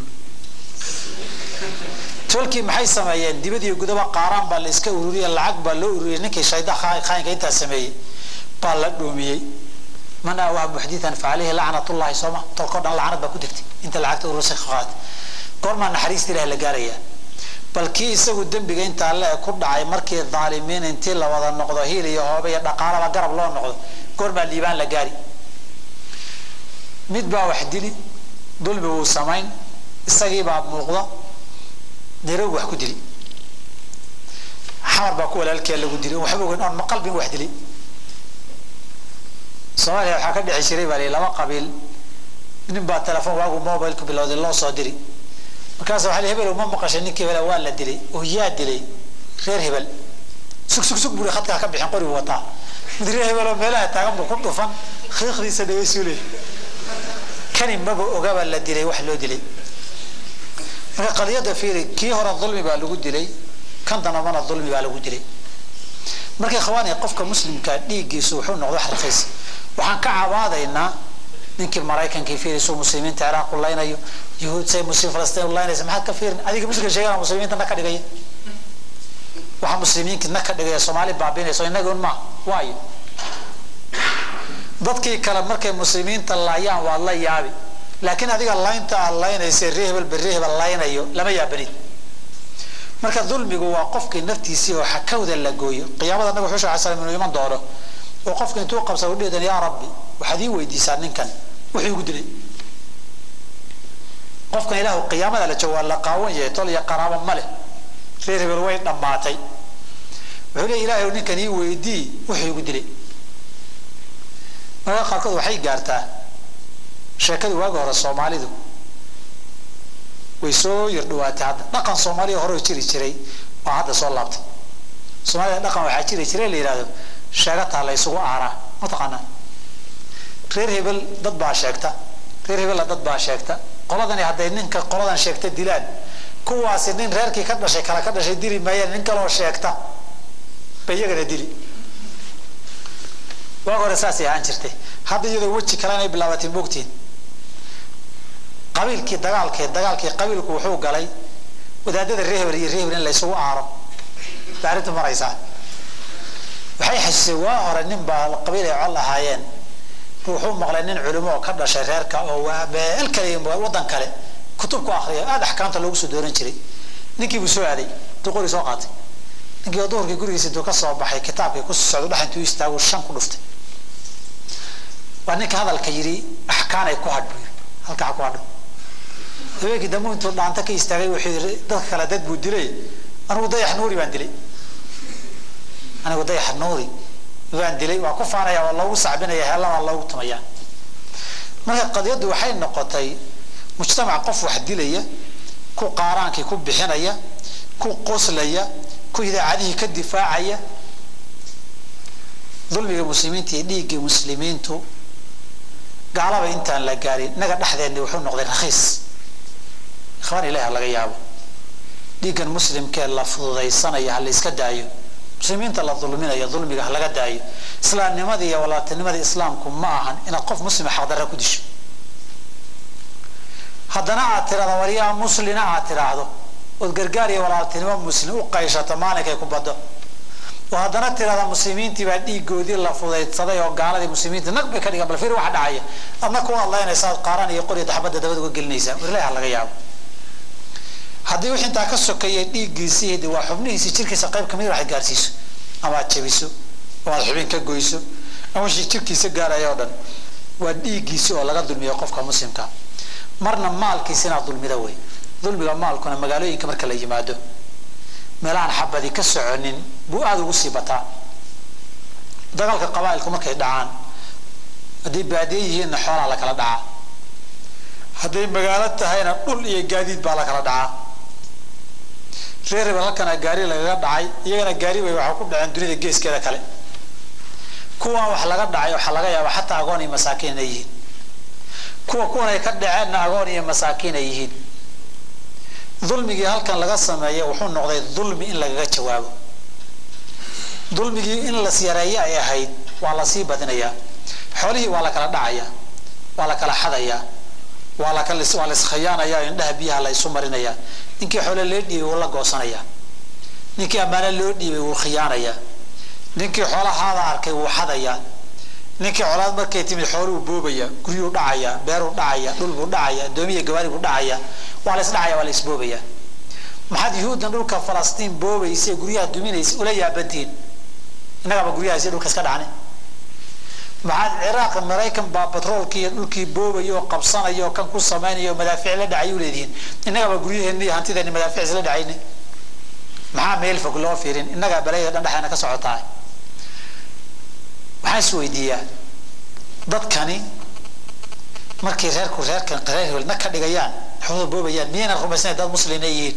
tolkii maxay sameeyeen dibad iyo gudaba qaaraan baa la iska ururiye lacag baa loo ururiyey ninkii shayda khaayinka intaa sameeyey baa la dhuumiyey man awaa muxditan fa caleyhi lacnatullahi sooma tolkao dhan lacnad baa ku degtay inta lacagta urursay qaat goormaa naxariista ilahi la gaarayaa bal kii isagu dembiga intaa le ku dhacay markii dhaalimiin intii la wada noqdo hiil iyo hoobe iyo dhaqaalaba garab loo noqdo goormaa liibaan la gaari mid baa wax dili dulmi wuu samayn isagiibaa muuqda nairobi wax ku dili xamar baa ku walaalkee lagu dili waxba ogeyn oon maqalbin wax dili soomaaliya waxaa ka dhexi jiray baa lii laba qabiil nin baa telefoon waagu mobilku bilowday loo soo diri markaas waa hebel ma maqashay ninkii hebel waa la dilay oo yaa dilay reer hebel sug sug sug buri khadkaa ka bixin qorigu wataa mid reer hebel oo meelaha taagan buu ku dhufan khiiqdiisa dhagaysuule kani maba ogaba la dilay wax loo dilay marka qadiyadda fiiri kii hore dulmi baa lagu dilay kan dambana dulmi baa lagu dilay marka ikhwaani qofka muslimka dhiiggiisu wuxuu noqdo wax raqiis waxaan ka cabaadaynaa ninkii maraykankii fiirisu muslimiinta ciraaq u laynayo yuhuud say muslim falastiin u laynaysa maxaad ka fiirin adiga muslimka sheegana muslimiinta na ka dhigaya waxa muslimiinka na ka dhigaya soomaali baabinayso innaga un ma waayo dadkii kale markay muslimiinta laayaan waad la yaabi laakiin adiga laynta aad laynaysa ree hebel berre hebel laynayo lama yaabanid marka dulmigu waa qofkii naftiisii oo xakawda la gooyo qiyaamada nabiga xusha alay slam inuu iman doono oo qofka intuu qabsado udhidan yaa rabbi waxaad ii weydiisaa ninkan wuxuu igu dilay qofkan ilaahu qiyaamada la joogo waa la qaawan yahay tol iyo qaraabo ma leh reer hebel way dhammaatay wuxuu leey ilaahay ninkan ii weydii wuxuu igu dilay marka qaarkood waxay gaartaa sheekadii waagi hore soomaalidu way soo yar dhawaatay hadda dhaqan soomaaliya hore jiri jiray waa hadda soo laabtay soomaalida dhaqan waxaa jiri jiray la yidhahdo sheegataa la ysugu aaraa mataqaanaa reer hebel dad baa sheegta reer hebella dad baa sheegta qoladani hadday ninka qoladan sheegta dilaan kuwaasi nin reerkii ka dhashay kale ka dhashay dili maayaan nin kaloo sheegta bay iyagana dili waag hore saasay ahaan jirtay hadda iyadoo weji kale inay bilaabatay moogtiin qabiilkii dagaalkii dagaalkii qabiilku wuxuu galay wadaadada reer hebel iyo reer hebel in la isugu aaro bay arrintu maraysaa waxay xasuusay waa hore nin baa qabiil ay col ahaayeen wuxuu maqlay nin culimo oo ka dhashay reerka oo waa meel kale wadan kale kutub ku akriya aada axkaamta loogu soo dooran jiray ninkii buu soo aaday intuu qori soo qaatay ninkii duhurkii gurigiisa intuu ka soo baxay kitaabkii ku socdo dhex intuu istaagu shan ku dhuftay waa ninka hadalka yidhi axkaanay ku hadh buu halka ha ku hadho habeenkii dambu intuu dhaanta ka istaagay wuxuu yidhi dadka kale dad buu dilay anigu dayax nuuri baan dilay anigu dayax nuuri waan dilay waa ku faanaya waa loogu sacbinaya heella waa loogu tumaya marka qadiyaddu waxay noqotay mujtamac qof wax dilaya ku qaaraankii ku bixinaya ku qoslaya ku idaacadihii ka difaacaya dulmiga muslimiinta iyo dhiiggii muslimiintu gaalaba intaan la gaarin innaga dhexdeenni wuxuu noqday rakhiis ikhwaan ilahi ha laga yaabo dhiiggan muslimkee la fududaysanaya ha la iska daayo muslimiinta la dulminayo dulmiga ha laga daayo islaamnimada iyo walaaltinimada islaamku ma ahan inaad qof muslima xaqdarra ku disho haddana aad tirahdo waryaa muslina aad tidhaahdo ood gargaar iyo walaaltinimo muslim u qayshato maalinkay ku baddo oo haddana tirahda muslimiintii baa dhiigoodii la fudaydsaday oo gaaladii muslimiinta nag bay ka dhigan bal fiir waxa dhacaya adna ku hadlaynaysaa qaaran iyo qori daxbadda dabada uga gelinaysaa warlahi ha laga yaabo haddii wix intaa ka sokeeya dhiiggiisii de waa xubnihiisi jirkiisa qayb kamid waxay gaarsiiso ama aad jabiso oo aad xubin ka goyso ama wixii jirkiisa gaaraya oo dhan waa dhiiggiisi oo laga dulmiyo qofka muslimka marna maalkiisa inaad dulmida wey dulmiga maalkuna magaalooyinka marka la yimaado meelahaan xabadi ka soconin buu aada ugu sii bataa dagaalka qabaailku markay dhacaan hadday baadiye yihiinna xoolaa la kala dhacaa hadday magaalo tahayna dhul iyo gaadiid baa la kala dhacaa reer hebel halkana gaari lagaga dhacay iyagana gaari bay waxaa ku dhaceen dunida geeskeeda kale kuwan wax laga dhacay waxaa laga yaabaa xataa agoon iyo masaakiin inay yihiin kuwa kuwan ay ka dhaceenna agoon iyo masaakiin ay yihiin dulmigii halkan laga sameeya wuxuu noqday dulmi in lagaga jawaabo dulmigii in las yareeyo ay ahayd waa lasii badinayaa xoolihii waa la kala dhacayaa waa la kala xadayaa waa la kala waa la iskhiyaanayaa indhaha biyaha la isu marinayaa ninkii xoole loo dhiibay wuu la goosanayaa ninkii ammaano loo dhiibay wuu khiyaanayaa ninkii xoolahaada arkay wuu xadayaa ninkii colaad markay timid xooluu boobaya guryuu dhacaya beeruu dhacaya dhulbuu dhacaya addoomiya gawaari buu dhacaya waa la isdhacaya waa la isboobaya maxaad yuhuuddan dhulka falastiin boobaysa guryaha duminaysa ula yaabantihiin innagaba guryahaas iyo dhulka iska dhacnay maxaad ciraaq maraykan baa batroolkii iyo dhulkii boobaya oo qabsanaya oo kan ku samaynaya oo madaafiic la dhacay u leedihiin innagaba guryaheenni iyo hantideenni madaafiic isla dhacayna maxaa meel fog loo fiirin innagaa balayda dhan dhexeena ka socotaa waxaan is weydiiyaa dadkani markay reerku reerkan reer hebelna ka dhigayaan xoolada boobayaan miyayna rumaysnayn dad muslina yihiin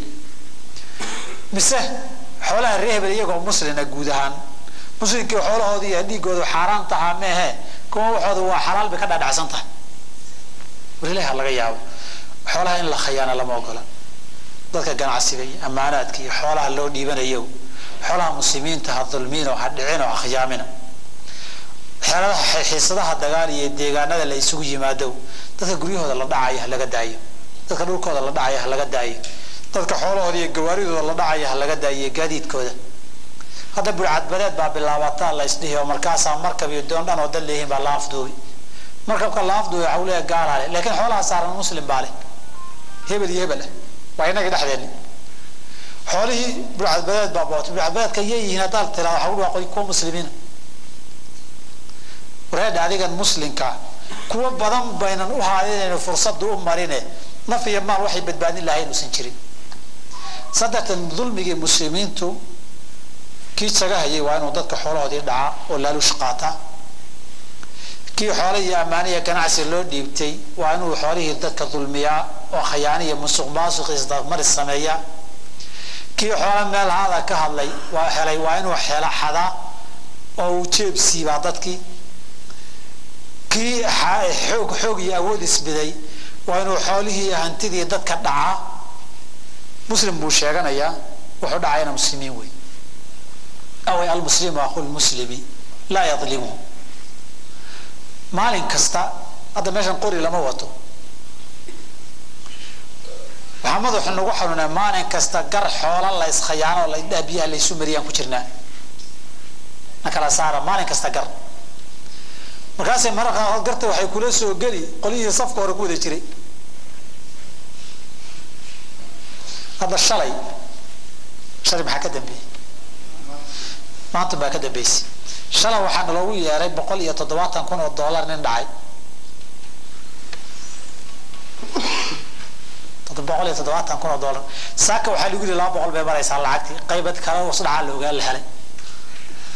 mise xoolaha reer hebel iyagoo muslina guud ahaan muslimkii xoolahooda iyo dhiigooda xaaraan tahaa meehe kuwa waxooda waa xalaal bay ka dhaadhacsan tahay walilahi ha laga yaabo xoolaha in la khayaana lama ogola dadka ganacsiga iyo ammaanaadka iyo xoolaha loo dhiibanayo xoolaha muslimiinta ha dulmiino ha dhicino ha khiyaamina xeeladaha xiisadaha dagaal iyo deegaanada la isugu yimaado dadka guryahooda la dhacaya ha laga daayo dadka dhulkooda la dhacaya ha laga daayo dadka xoolahooda iyo gawaaridooda la dhacaya ha laga daayo iyo gaadiidkooda hadda burcadbadeed baa bilaabataa la isdhihi oo markaasaa markab iyo doon dhan oo dad leeyihiin baa la afduubi markabka la afduubi waxa uu leeyahay gaalaa leh laakiin xoolaha saaran muslim baa leh hebel iyo hebel ah waa inagii dhexdeenni xoolihii burcadbadeed baa bootay burcadbadeedka yay yihiin haddaad tiraa waxa u dhawaaqoy kuwa muslimiina wareedha adigan muslimka kuwa badan baynan u haadinayno fursadu u marine naf iyo maal waxay badbaadin lahayn uusan jirin saddextan dulmigii muslimiintu kii jaga hayay waa inuu dadka xoolahoodii dhacaa oo laaluush qaataa kii xoole iyo ammaaniya ganacsi loo dhiibtay waa inuu xoolihii dadka dulmiyaa oo khayaaniya musuq maasuq isdamaris sameeyaa kii xoole meel haada ka hadlay waa helay waa inuu xela xadaa oo uu jeeb siibaa dadkii kii xoog xoog iyo awood isbiday waa inuu xoolihii iyo hantidii dadka dhacaa muslim buu sheeganayaa wuxuu dhacayna muslimiin wey away almuslimu aqu lmuslimi laa yadlimuhu maalin kasta hadda meeshan qori lama wato waxaa madaxu nagu xanuunaa maalin kasta gar xoola la iskhayaano la indhaha biyaha la isu mariyaan ku jirnaa na kala saara maalin kasta gar markaasay mararka qaarkood garta waxay kula soo geli qolyihii safka hore ku wada jiray hadda shalay shalay maxaa ka dambeeyey maanta baa ka dambeysay shalay waxaana loogu yeeray boqol iyo toddobaatan kun oo dollar nin dhacay boqol iyo toddobaatan kun oo dollar saaka waxaa lagu yidhi laba boqol bay maraysaa lacagtii qaybad kale hoos dhacaa la ogaa la helay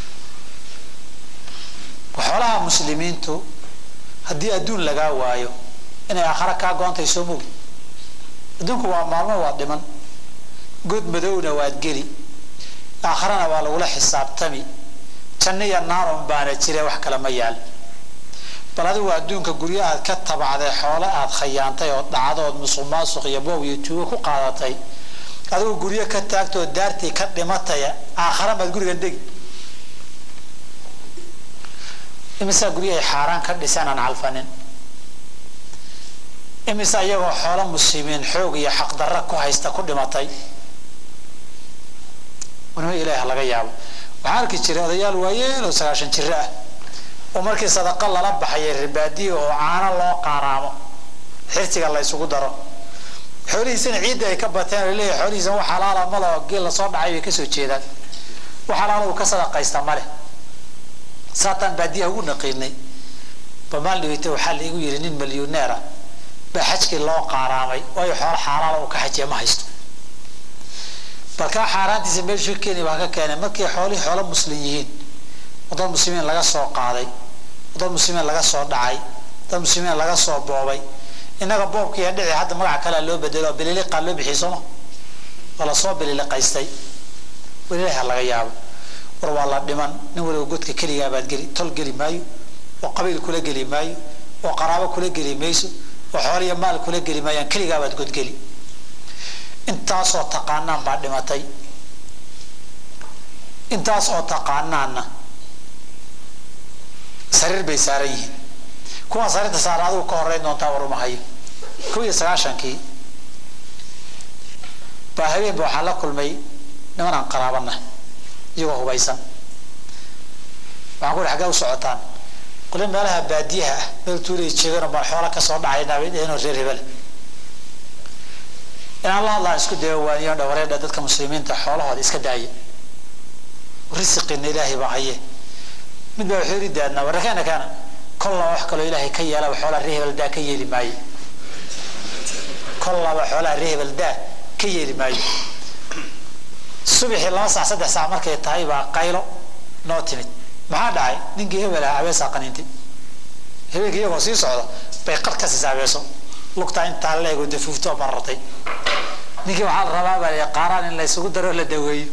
xoolaha muslimiintu haddii adduun lagaa waayo inay aakhare kaa goontay soo mogi adduunku waa maalmo waad dhiman god madowna waad geli aakharana waa lagula xisaabtami janno iyo naaron baana jire wax kale ma yaal bal adigu adduunka guryo aad ka tabacday xoole aad khayaantay oo dhacdood musuq maasuq iyo boob iyo tuugo ku qaadatay adigu guryo ka taagtoo daartii ka dhimataya aakhara maad gurigan degi imisaa guryahay xaaraan ka dhiseen aan calfanin imise iyagoo xoolo muslimiin xoog iyo xaqdarra ku haysta ku dhimatay wanima ilaah laga yaabo waxaan arki jiray odayaal waayeen oo sagaashan jiro ah oo markii sadaqa lala baxayay ribaadiya oo caano loo qaaraamo xirsiga la ysugu daro xoolihiisana ciidda ay ka bateen oo leeyahay xoolihiisa wax xalaala ma leho geel lasoo dhacay bay kasoo jeedaan wax xalaala uu ka sadaqaysta ma leh saataan baadiyaha ugu naqiinay bamaal dhaweyta waxaa la igu yidhi nin milyuneera baa xajkii loo qaaraamay waayo xoolo xaalaala uu ka xajiya ma haysto balkaa xaaraantiisa meeshu ka keeni baa ka keenay markii xoolihii xoolo muslim yihiin wadad muslimiin laga soo qaaday wadad muslimiin laga soo dhacay dad muslimiin laga soo boobay innaga boobkiiya dhici hadda magaca kalea loo bedelo bililiqaa loo bixiyay sooma oo lasoo bililiqaystay welilaha laga yaabo war waa la dhiman nin waliba godka keligaa baad geli tol geli maayo oo qabiil kula geli maayo oo qaraabo kula geli mayso oo xooliya maal kula geli maayaan keligaa baad godgeli intaasoo taqaanaan baa dhimatay intaas oo taqaanaanna sariir bay saaran yihiin kuwaan sariirta saara adigu ka horeyn doontaa warumahayo kow iyo sagaashankii baa habeenba waxaa la kulmay niman aan qaraabana iyagoo hubaysan waxaan ku ihi xaggee u socotaan qole meelaha baadiyaha ah meel tuulay jeegano baan xoola kasoo dhacayna bay dheheenoo reer hebel inaan la hadlaan isku daya waaniyo dhawareedha dadka muslimiinta xoolahooda iska daaya risiqina ilaahay baa haye mid baa wuxuu yidhi daadnaa warrakeena kaana kollaba wax kaloo ilaahay ka yeelaba xoolaha ree hebel daa ka yeeli maayo kollaba xoolaha ree hebel daa ka yeeli maayo subaxii laba saac saddex saac markay tahay baa qaylo noo timid maxaa dhacay ninkii hebel ah abeesaa qaniintay habeenkii iyagoo sii socda bay qar ka siisa abeeso lugtaa intaa la eego dafuuftoo barartay ninkii waxaa la rabaa baa qaaraan in la isugu daro la daweeyo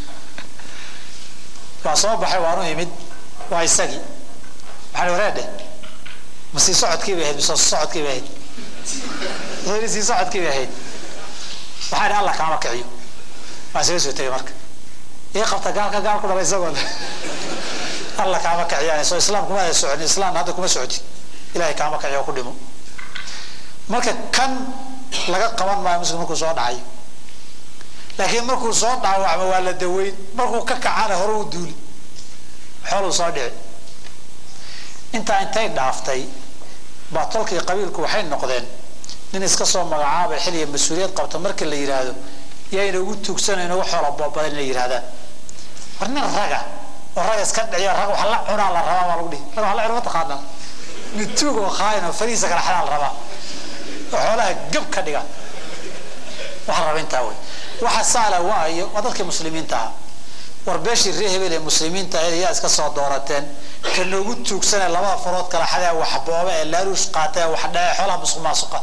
waa soo baxay waanu imid waa isagii maxaa wareedhe ma sii socodkii bay ahayd mise socodkii bay ahayd wuxuu sii socodkii bay ahayd waxaa idhi allah kaama kiciyo waa isaga soo tegay marka ii qabta gaalka gaal ku dhala isagoo allah kaama kiciyaan soo islaam kuma ada socon islaam hadda kuma socoti ilahay kaama kiciyo ku dhimo marka kan laga qaban maayo muslim markuu soo dhacayo laakiin markuu soo dhaawacmo waa la daweyn markuu ka kacana hore u duuli xooluu soo dhici intaa intay dhaaftay baa tolkii qabiilku waxay noqdeen nin iska soo magacaabay xilliga mas-uuliyad qabta markii la yidhaahdo yayna ugu tuugsanay inagu xoola boobadan inay yidhahdaan war nin raga oo raga iska dhiciyo rag wax la cunaa la rabaa baa lagu dhihi rag wax la cuna mataqaanaa nin tuug oo khaayin oo farihiisa kala xadaa la rabaa oo xoolaha gab ka dhiga waxa raba intaa wey waxa saala waayo waa dadkii muslimiinta ahaa war beeshii ree hebel ee muslimiinta ahayd ayaa iska soo doorateen ka noogu tuugsanee labada farood kala xadee wax boobe ee laaluush qaata ee wax dhace xoolaha musuq maasuqa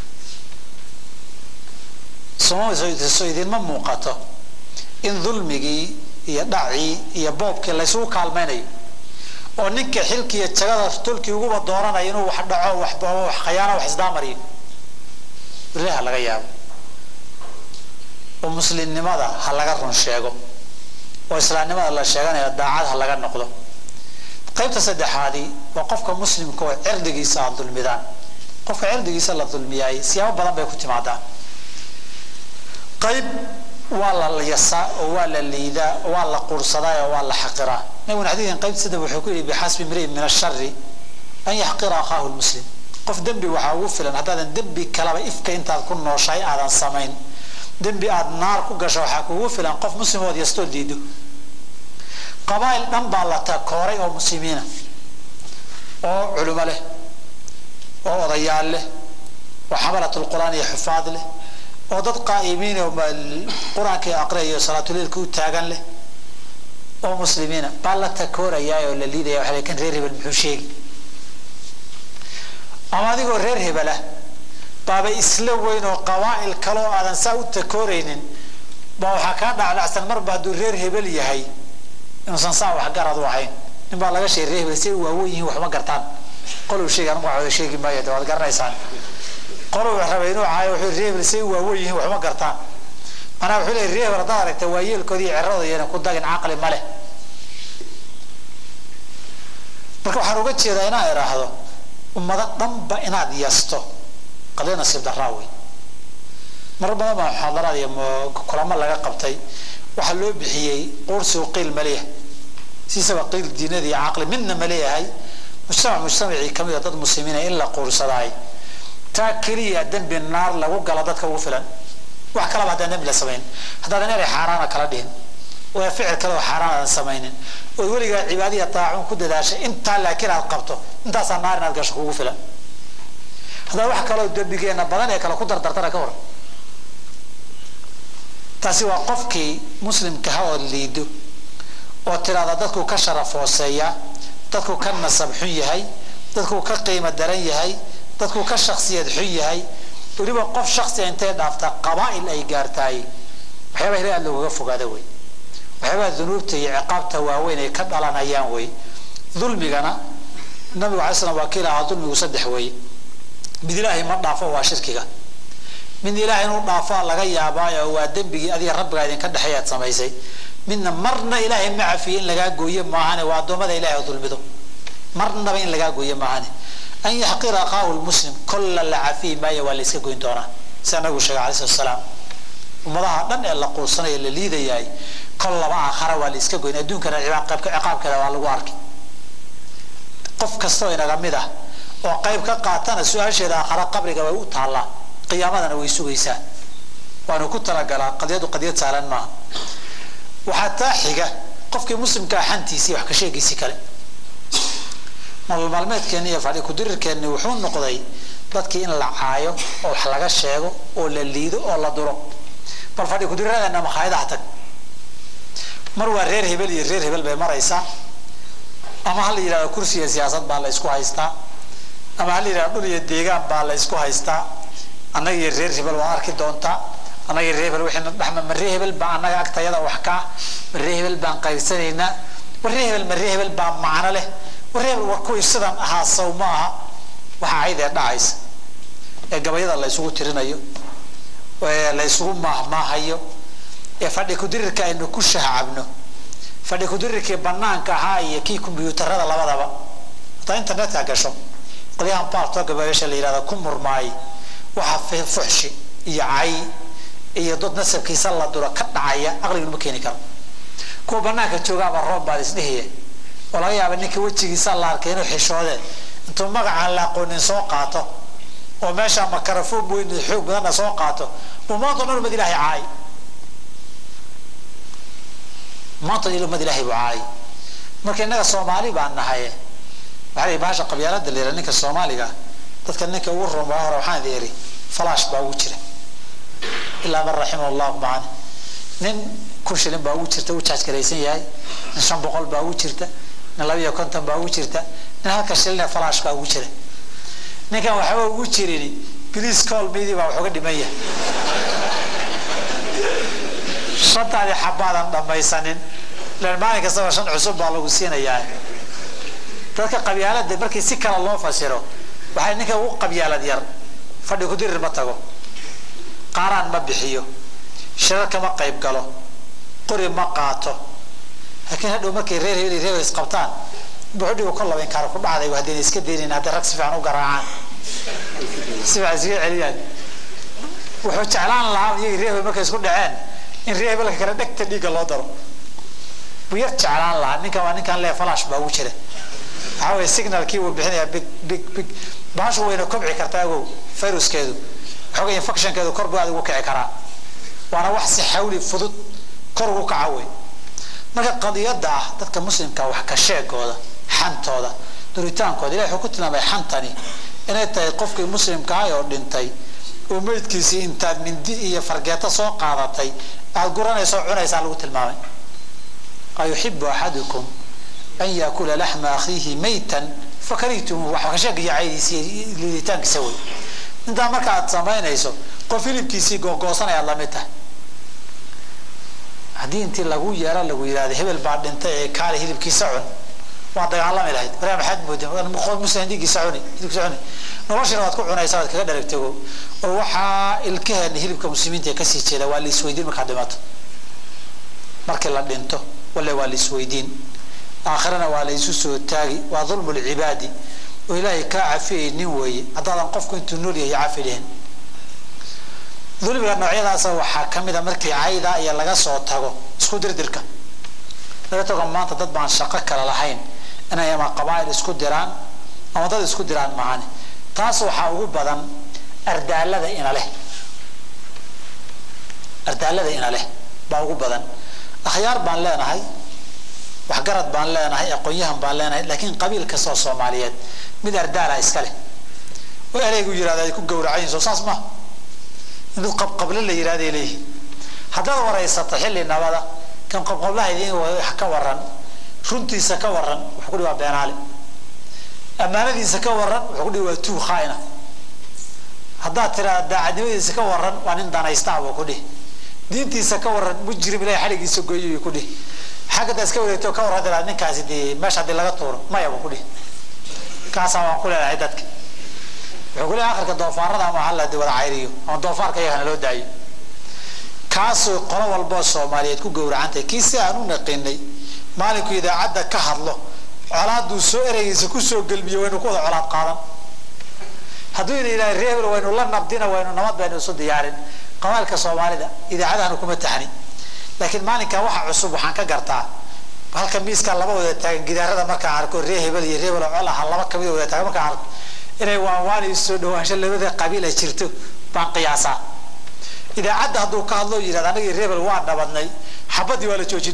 so idinma muuqato in dulmigii iyo dhacii iyo boobkii laysugu kaalmaynayo oo ninka xilkiiyo jagada tolkii uguba dooranayo inuu wax dhaco wax boobo wax khayaano wax isdaamariyo ilaha laga yaabo oo muslimnimada ha laga run sheego oo islaamnimada la sheeganayo daacad ha laga noqdo qaybta saddexaadii waa qofka muslimka oo cirdigiisa aad dulmidaan qofka cirdigiisa la dulmiyaay siyaabo badan bay ku timaadaa qayb waa la yasaa oo waa la liidaa oo waa la quursadaa oo waa la xaqiraa nabiguna xadiidkan qaybta saddex wuxuu ku yidhi bixasbi mri'in min ashari an yaxqira akhaahu lmuslim qof dembi waxaa ugu filan haddaadan dembi kalaba ifka intaad ku nooshahay aadan samayn dembi aada naar ku gasho waxaa kugu filan qof muslimood yastoo diido qabaa'il dhan baa la takooray oo muslimiina oo culimo leh oo odayaal leh oo xamalatulqur'aan iyo xufaad leh oo dad qaa'imiin oo qur-aanka aqriyayo salaatuleilka u taagan leh oo muslimiina baa la takoorayaa oo la liidaya waxa kan reer hebel muxuu sheegi ama adigoo reer hebelah baaba isla weyn oo qabaa'il kale oo aadan saa u takooraynin baa waxaa kaa dhacdhacsan marba hadduu reer hebel yahay inuusan saa waxgarad u ahayn nin baa laga sheegay reer hebel si ay waawen yihiin waxma gartaan qolow sheegi anigu waxooda sheegi maayo de waad garanaysaan qolow rabay inuu caayo wuxuu reer hebel si ay waawen yihiin waxma gartaan manaa wuxuu leeyahy reer hebel haddaad aragta waa yeelkoodii iyo ciradooda iyana ku dagin caqli ma leh marka waxaan uga jeedaa inaan idhaahdo ummado dhanba inaad yasto qadee nasiib daraa wey mar badan baa muxaadaraad iyo kulamo laga qabtay waxaa loo bixiyey quursigu qiil maleeyahay siisaba qiil diinada iyo caqli midna ma leeyahay mujtamac mujtamacii kamid a dad muslimiina in la quursadaay taa keliya dembi naar lagu gala dadka ugu filan wax kalaba haddaan dembi la samayn haddaadan inay xaaraana kala dhihin oo ficil kale oo xaaraan aadan samaynin oo weligaa cibaadiya taacun ku dadaashay intaa laakiin aad qabto intaasaa naar inaad gasho kugu filan haddaa wax kaloo dembigeena badan ee kale ku dardartana ka hor taasi waa qofkii muslimka ha oo liido oo tiraada dadku ka sharaf hooseeya dadku ka nasab xun yahay dadku ka qiimo daran yahay dadku ka shaksiyad xun yahay weliba qof shaksiga intay dhaafta qabaa'il ay gaartaay waxyaabaha ilahi aad loogaga fogaada wey waxyaabaha dunuubta iyo ciqaabta waaweyn ay ka dhalanayaan wey dulmigana nabigu alay slam waa kii lahaa dulmigu saddex weeye mid ilaahay ma dhaafo waa shirkiga mid ilaahay inuu dhaafaa laga yaabaayo waa dembigii adiga rabbigaa idinka dhexeey aad samaysay midna marna ilaahay ma cafiye in lagaa gooye maahane waa addoommada ilahay oo dulmido marnaba in lagaa gooye maahane an yaxqira aqaahu lmuslim kolla la cafiyi maayo waa la iska goyn doonaa sida nabigu sheegay alai slat salaam ummadaha dhan ee la quursanaya la liidayahay kol laba aakhara waa la iska goyn adduunkana ciqaabkeeda waa lagu arkay qof kastoo inaga mid ah oo qayb ka qaatana su-aasheeda aakhara qabriga way u taallaa qiyaamadana way sugaysaa waanu ku talagalaa qadiyadu qadiyad saalan maaha waxaa taa xiga qofkii muslimkaa xantiisii wax ka sheegiisii kale nolol maalmeedkeenni iyo fadhi kudirirkeenni wuxuu noqday dadkii in la caayo oo wax laga sheego oo la liido oo la duro bal fadhi kudiriradaena makhaayadaha tag mar waa reer hebel iyo reer hebel bay maraysaa ama ha la yidhahdo kursiga siyaasad baa la ysku haystaa ama ha la yidhahdo dhul iyo deegaan baa la ysku haystaa annaga iyo reer hebel waa arki doontaa annaga iyo reer hebel wixiina dhexma ma reer hebel baa annaga agtayada wax kaa ma reer hebel baan qaybsanaynaa war reer hebel ma reer hebel baa macno leh war reer hebel war kuwii sidan ahaa saw ma aha waxa caydee dhacaysa ee gabayada la ysugu tirinayo ee la ysugu maahmaahayo ee fadhi kudirirka aynu ku shahcabno fadhi kudirirkii banaanka ahaa iyo kii kombyuutarada labadaba hataa internetka gasho qolyahan baartooga meesha la yihahda ku murmaay waxa fuxshi iyo cay iyo dad nasabkiisa la duro ka dhacaya aqliguma keeni karo kuwa banaanka joogaaba roob baad isdhihiye oo laga yaaba ninka wejigiisa la arkay inuu xishoodee intuu magacaan la aqoonin soo qaato oo meesha makarafoon weyn xoog badanna soo qaato uu maanta dhan umad ilahay caay maanta umad ilahay buu caay marka innaga soomaali baan nahay waxaa bahasha qabyaalada la yidhaha ninka soomaaliga dadka ninka ugu run waa hore waxaan idin iri falaash baa ugu jira ilaa man raximah allahu macana nin kun shilin baa ugu jirta u jaajgaraysan yahay nin shan boqol baa ugu jirta nin laba iyo konton baa ugu jirta nin halka shilin falaash baa ugu jira ninkan waxba ugu jirin please call me baa wax uga dhiman yahay shantaadii xabaadan dhammaysanin ilan maalin kastaba shan cusub baa lagu siinayaa dadka qabyaalada markii si kale loo fasiro waxay ninka ugu qabyaalad yar fadhi kudirir ma tago qaaraan ma bixiyo shirarka ma qayb galo qori ma qaato laakiin hadhow markay reer heli reer isqabtaan buxudhigu kol laba inkaar ku dhacday haddayna iska daynin hadday rag si fiican u garaacaan si fiican iskaga celiyaan wuxuu jeclaan lahaa iyagii reer hebel markay isku dhaceen in reer hebelka kale dhegta dhiigga loo daro buu yar jeclaan lahaa ninkan waa ninkan lee falash baa ugu jira waxaa weye signalkii wuu bixinayaa big big big bahashu wayna kobci kartaa agow viruskeedu xooga infectionkeedu kor buu aad ugu kici karaa waana wax si xawli fudud kor ugu kaca wey marka qadiyada ah dadka muslimka wax ka sheegooda xantooda duritaankooda ilahi wuxuu ku tilmaamay xantani inay tahay qofkii muslimka ah oo dhintay oo meydkiisii intaad mindi iyo fargeeto soo qaadatay aada guranayso o cunaysaa lagu tilmaamay ayuxibu axadukum an yaakula laxma akhiihi maytan fakarihtum wax ka sheegaya caydiisi liiditaankiisa wey intaa marka aad samaynayso qof hilibkiisii googoosanaya lamid tahay haddii intii lagu yeero lagu yidhahdo hebel baa dhintay ee kaale hilibkiisa cun waa dagaalami lahayd waraa maxaad moodeen muslim dhiiggiisa cuni hilibkiisa cuni noloshina waad ku cunaysaa waad kaga dharagtego oo waxaa ilkaheena hilibka muslimiinta ee kasii jeeda waa la isweydiin markaad dhimato markii la dhinto walle waa la isweydiin aakhirana waa la isu soo taagi waa dulmu lcibaadi oo ilaahay kaa cafiyay nin weeye haddaadan qofku intuu nool yahay cafi dhihin dulmiga noocyadaasa waxaa ka mid a markii cayda iyo laga soo tago isku dirdirka laga tago maanta dad baan shaqo kale lahayn inay ama qabaa'il isku diraan ama dad isku diraan maahane taas waxaa ugu badan ardaalada ina leh ardaalada ina leh baa ugu badan akhyaar baan leenahay waxgarad baan leenahay aqoon-yahan baan leenahay laakiin qabiil kastoo soomaaliyeed mid ardaala iska leh oo ereygu yihahda ay ku gawracayiin soo saas maaha mid qabqable la yihahday leeyihin haddaad waraysato xilli nabada kan qabqablaha idiin ka waran runtiisa ka waran wuxuu kudhi waa beenaale ammaanadiisa ka waran wuxuu kudhi waa tuu khaaina haddaad tiraa daacadnimadiisa ka waran waa nin danaystaa buu kudhihi diintiisa ka waran mujrim ilahay xadhigiisa gooyay kudhihi xaggada iska wareegto ka warran tiraa ninkaasi dee meesha haddii laga tuuro maya buu kudhihi kaasaa waan ku leenahay dadka wuxuu ku leeyahay akhirka doofaarada ama hala wada cayriyo ama doofaarka iyagana loo daayo kaasoo qolo walboo soomaaliyeed ku gowracantahay kii si aan u naqinay maalinku idaacadda ka hadlo colaaduu soo ereygiisa kusoo gelmiyo waynu ku wada colaad qaadan hadduu ina yidhaha reebel waynu la nabdina waynu nabad baynu isu diyaarin qabaalka soomaalida idaacadahanu kuma taxni laakiin maalinkan waxa cusub waxaan ka gartaa halka miiskaa laba wada taagan gidaarada markaan arko ree hebel iyo reebel oo col aha laba kamid wada taagan markaan arko inay waanwaan iyo soo dhawaansho labada qabiil ay jirto baan qiyaasaa idaacadda hadduu ka hadlo yidhahda anagii reebel waa nabadnay xabadii waa la joojin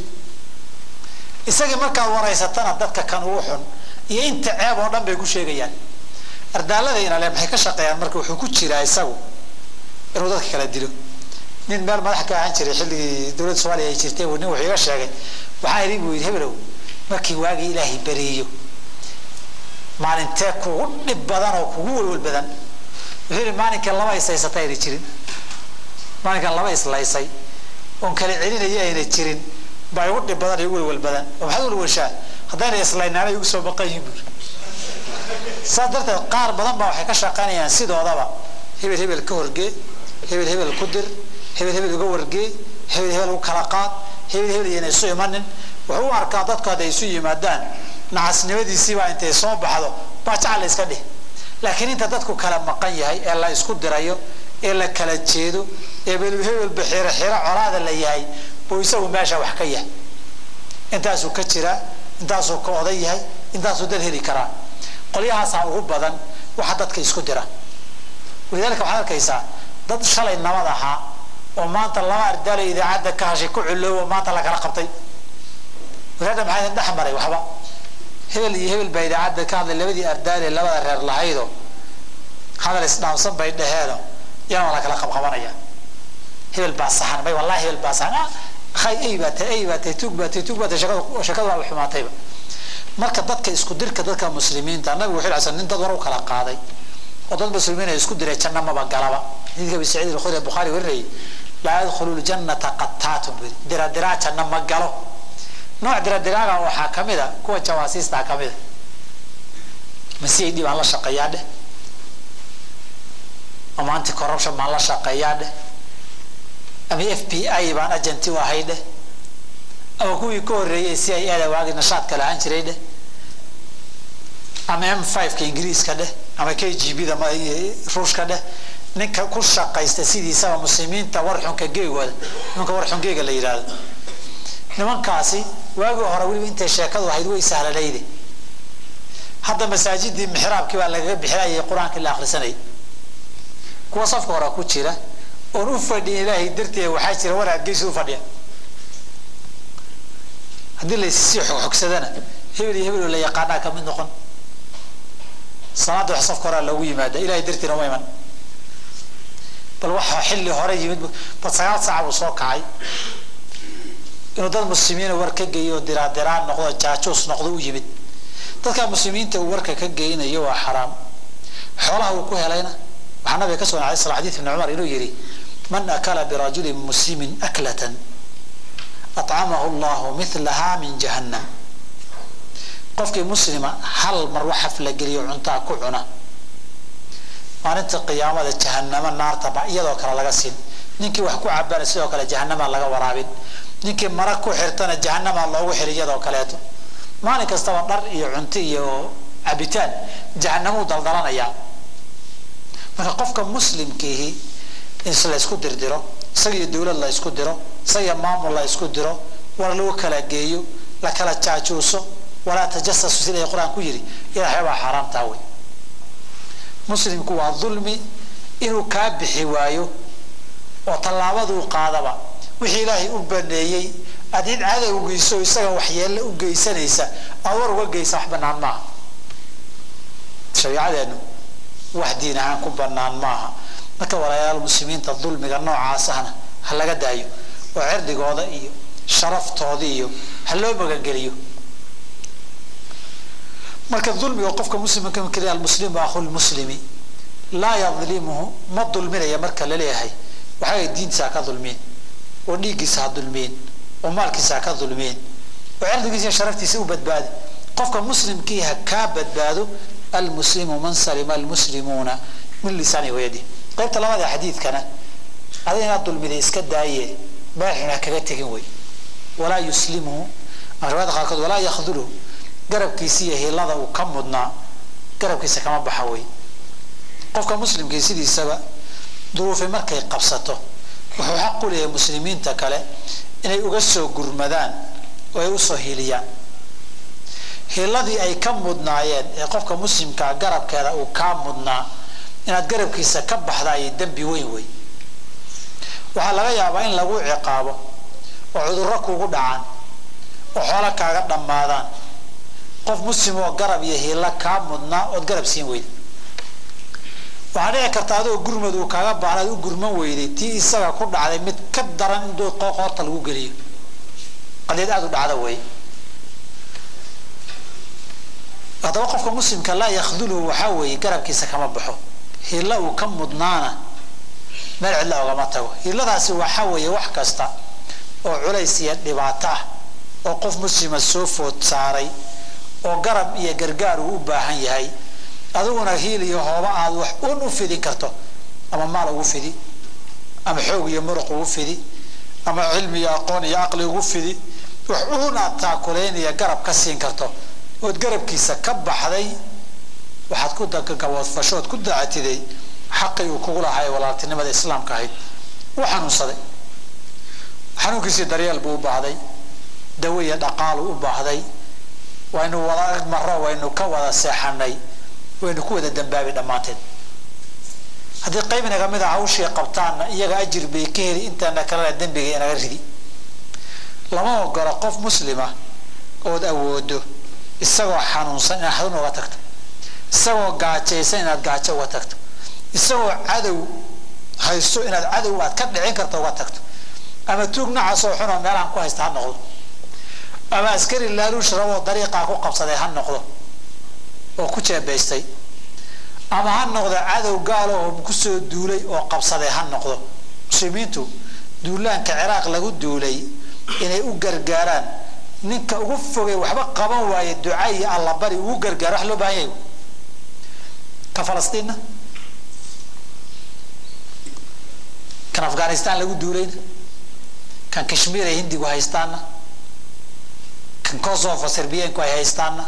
isagii markaad waraysatana dadka kan ugu xun iyo inta ceeb oo dhan bay ku sheegayaan ardaalada inale maxay ka shaqeeyaan marka wuxuu ku jiraa isagu inuu dadka kala dilo nin meel madax ka ahaan jiray xilligii dowladda soomaaliya ay jirtay nin wuxuu iga sheegay waxaa idhi buu yidhi hebelow markii waagii ilaahay beriyo maalintee kugu dhib badan oo kugu welwel badan wuxuu yidhi maalinka laba ishaysata ayna jirin maalinkan laba islaysay oon kala celinaya ayna jirin baa igu dhib badan iyo igu welwel badan oo maxaad welwelshaa haddayna islaynaana igu soo baqan yihiin buuri saas darteed qaar badan baa waxay ka shaqaynayaan sidoodaba hebel hebel ka horgee hebel hebel ku dir hebel hebel uga wargee hebel hebel u kala qaad hebel hebel iyana isu imanin wuxuu u arkaa dadku hadday isu yimaadaan nacasnimadiisiibaa intay soo baxdo baa jacal la iska dhih laakiin inta dadku kala maqan yahay ee la isku dirayo ee la kala jeedo ee hebelba xiro xiro colaada la yahay buu isagu meesha wax ka yahay intaasuu ka jiraa intaasuu ka oday yahay intaasuu dad heli karaa qolyahaasaa ugu badan waxa dadka isku dira walidaalika waxaad arkaysaa dad shalay nabad ahaa oo maanta laba ardaalo idaacadda ka hashay ku culoobo maanta la kala qabtay wadaadda maxaa idin dhex maray waxba hebel iyo hebel baa idaacadda ka hadlay labadii ardaale labada reer lahaydo hadal isdhaamsan bay dhaheeno iyana waa la kala qabqabanaya hebel baa saxan may wallahi hebel baa saxan hay ay baa tahay ay baa tahay tuug baa tahay tuug baa tahay shakada shakada waa xumaatayba marka dadka isku dirka dadka muslimiinta nabigu wuxuu yidhi nin dad war u kala qaaday oo dad muslimiin ay isku diray janna maba galaba xadiidka abi saciid al-khudri bukhari warinayay laa yadkhulu ljannata qattaatun buu yidhi diradiraa janna ma galo nooc diradiraaga waxaa ka mid a kuwa jawaasiista ka mid a masi ay dhibaan la shaqeeyaa dheh ama anti corruption baan la shaqeeyaa dheh ama f b i baan agenti u ahay dheh ama kuwii ka horreeyey c i ada waagi nashaadka lahaan jiray dheh ama m five ka ingiriiska dheh ama k g b da ruushka dheh ninka ku shaqaysta sidiisaba muslimiinta warxunka geegooda nimanka warxun geega la yidhaahdo nimankaasi waagii hore weliba intay sheekadu ahayd way sahlanayde hadda masaajidii mixraabkii baa lagaga bixinayay qur-aankii la akhrisanayay kuwa safka hore ku jira oon u fadhiyin ilaahay darteeda waxaa jira war adgeysi u fadhiya haddii laysii xogxogsadana hebel iyo hebel la yaqaanaa ka mid noqon salaada wax safka horea loogu yimaada ilahay dartiina uma iman bal waxa xilli hore yimid bal sagaal saaca buu soo kacay inuu dad muslimiina war ka geeyo oo diraadiraan noqdo jaajuus noqdo u yimid dadka muslimiinta uu warka ka geynayo waa xaraam xoolaha uu ku helayna waxaa nabiga ka sugan alay sala xadid ibni cumar inuu yidhi man akala birajulin muslimin aklatan acamahu allahu milaha min jahannam qofkii muslima hal mar wax haflageliyo cuntaa ku cuna maalinta qiyaamada jahanamo naartaba iyadoo kale laga siin ninkii wax ku cabana sidoo kale jahanamaa laga waraabin ninkii mara ku xirtana jahanamaa loogu xiri iyadoo kaleeto maalin kastaba dhar iyo cunto iyo cabitaan jahanamuu daldalanayaa marka qofka muslimkiihi in la isku dirdiro isagiyo dawlad la isku diro isagiyo maamul la isku diro war lagu kala geeyo la kala jaajuuso walaa tajasasu sida qur-aan ku yidhi ilahay baa xaaraamtaa wey muslimku waa dulmi inuu kaa bixi waayo oo tallaabaduu qaadaba wixii ilaahay u baneeyey aad cid cadowgiiso isaga waxyeelle u geysanaysa aad war uga geysa wax banaan maaha shariicadeenu wax diin ahaan ku banaan maaha marka walaalayaal muslimiinta dulmiga noocaas ahna ha laga daayo oo cirdigooda iyo sharaftooda iyo ha loo magangeliyo marka dulmiga qofka muslimka keliya almuslimu akhu lmuslimi laa yadlimuhu ma dulminaya marka laleeyahay waxay diintiisa ha ka dulmiin oo dhiiggiisa ha dulmiin oo maalkiisa ha ka dulmiin oo cirdigiisa iyo sharaftiisa u badbaadi qofka muslimkii ha kaa badbaado almuslimu man salima almuslimuuna min lisaani wayadi qaybta labada xadiidkana ada inaad dulmiday iska daaye madaxuna ha kaga tegin wey walaa yuslimuhu riwaayada qaarkood walaa yakhduluhu garabkiisa iyo hilada uu ka mudnaa garabkiisa kama baxa wey qofka muslimkii sidiisaba duruufi markay qabsato wuxuu xaq u leeyahay muslimiinta kale inay uga soo gurmadaan oo ay usoo hiliyaan hiladii ay ka mudnaayeen ee qofka muslimkaa garabkeeda uu kaa mudnaa inaad garabkiisa ka baxda ay dembi weyn wey waxaa laga yaabaa in lagu ciqaabo oo cudurro kugu dhacaan oo xoolo kaaga dhammaadaan qof muslim oo garab iyo hilo kaa mudnaa ood garab siin weyda waxaa dhici karta adoo gurmad uu kaaga baahnaad u gurman weyday tii isaga ku dhacday mid ka daran in qoorta lagu geliyo qadeed aada u dhacda wey haddaba qofka muslimka laa yakhduluhu waxaa weeye garabkiisa kama baxo hilo uu ka mudnaana meel cidla ogama tago hiladaasi waxaa weeye wax kasta oo culays iyo dhibaato ah oo qof muslima soo food saaray oo garab iyo gargaar uu u baahan yahay adiguna hiil iyo hooba aad wax un u fidin karto ama maal ugu fidi ama xoog iyo muruq ugu fidi ama cilmi iyo aqoon iyo caqli ugu fidi wax un aad taakulaynaya garab ka siin karto ood garabkiisa ka baxday waxaad ku gaboodfashood ku dacatiday xaqii uu kugu lahaa ee walaaltinimada islaamka ahayd uu xanuunsaday xanuunkiisii daryeel buu u baahday dawo iyo dhaqaalu u baahday waynu wada maro waynu ka wada seexanay waynu ku wada dambaabi dhammaanteed haddii qayb inaga mid a hawshii qabtaanna iyaga ajir bay ka heli intaana kalena dembiga inaga ridi lama ogola qof muslima ood awoodo isagoo xanuunsan inaad xanuun uga tagto isagoo gaajaysan inaad gaajo uga tagto isagoo cadow haysto inaad cadow aad ka dhicin karto uga tagto ama tuug nacaasoo xunoo meelaan ku haysta ha noqdo ama askari laaluush raboo dariiqaa ku qabsaday ha noqdo oo ku jeebaystay ama ha noqdo cadow gaalo oo kusoo duulay oo qabsaday ha noqdo muslimiintu duulaanka ciraaq lagu duulay inay u gargaaraan ninka ugu fogay waxba qaban waaye duca iyo allabari ugu gargaaro wax loo baahan yahay ka falastiinna kan afghanistan lagu duulayna kan kashmiir ay hindigu haystaana kan kosovo serbiyanku ay haystaana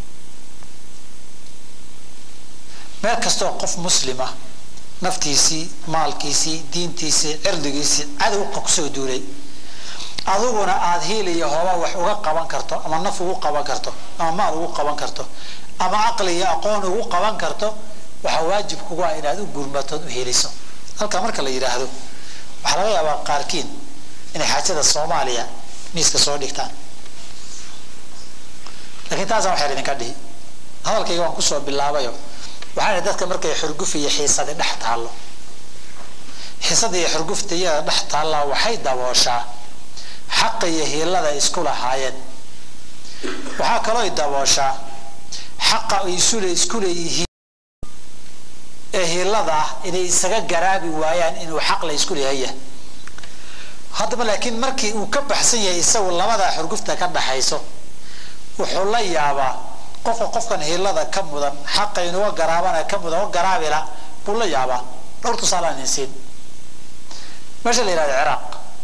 meel kastoo qof muslima naftiisii maalkiisii diintiisii cirdigiisii cadowqa kusoo duulay adiguna aada hiil iyo hooba wax uga qaban karto ama naf ugu qaban karto ama maal ugu qaban karto ama caqli iyo aqoon ugu qaban karto waxaa waajib kugu ah inaad u gurmatood u heliso halkaa marka la yidhaahdo waxaa laga yaabaa qaarkiin inay xaajada soomaaliya miiska soo dhigtaan lakiin taasaan waxyar idinka dhihi hadalkayga waan kusoo bilaabayo waxaan dadka markay xurguf iyo xiisadi dhex taallo xiisada iyo xurgufta iyada dhex taallaa waxay dabooshaa xaqa iyo hiilada isku lahaayeen waxaa kalooy dabooshaa xaqa ay isule isku leeyihiin ee hiilada hiilada ah inay isaga garaabi waayaan inuu xaq la isku leehaya haddaba laakiin markii uu ka baxsan yahay isagu labadaa xurgufta ka dhaxayso wuxuu la yaabaa qofka qofkan hiilada ka mudan xaqa inuga garaabana ka mudan o garaabila buu la yaabaa dhowr tusaalaan insiin meesha la yihahdo ciraaq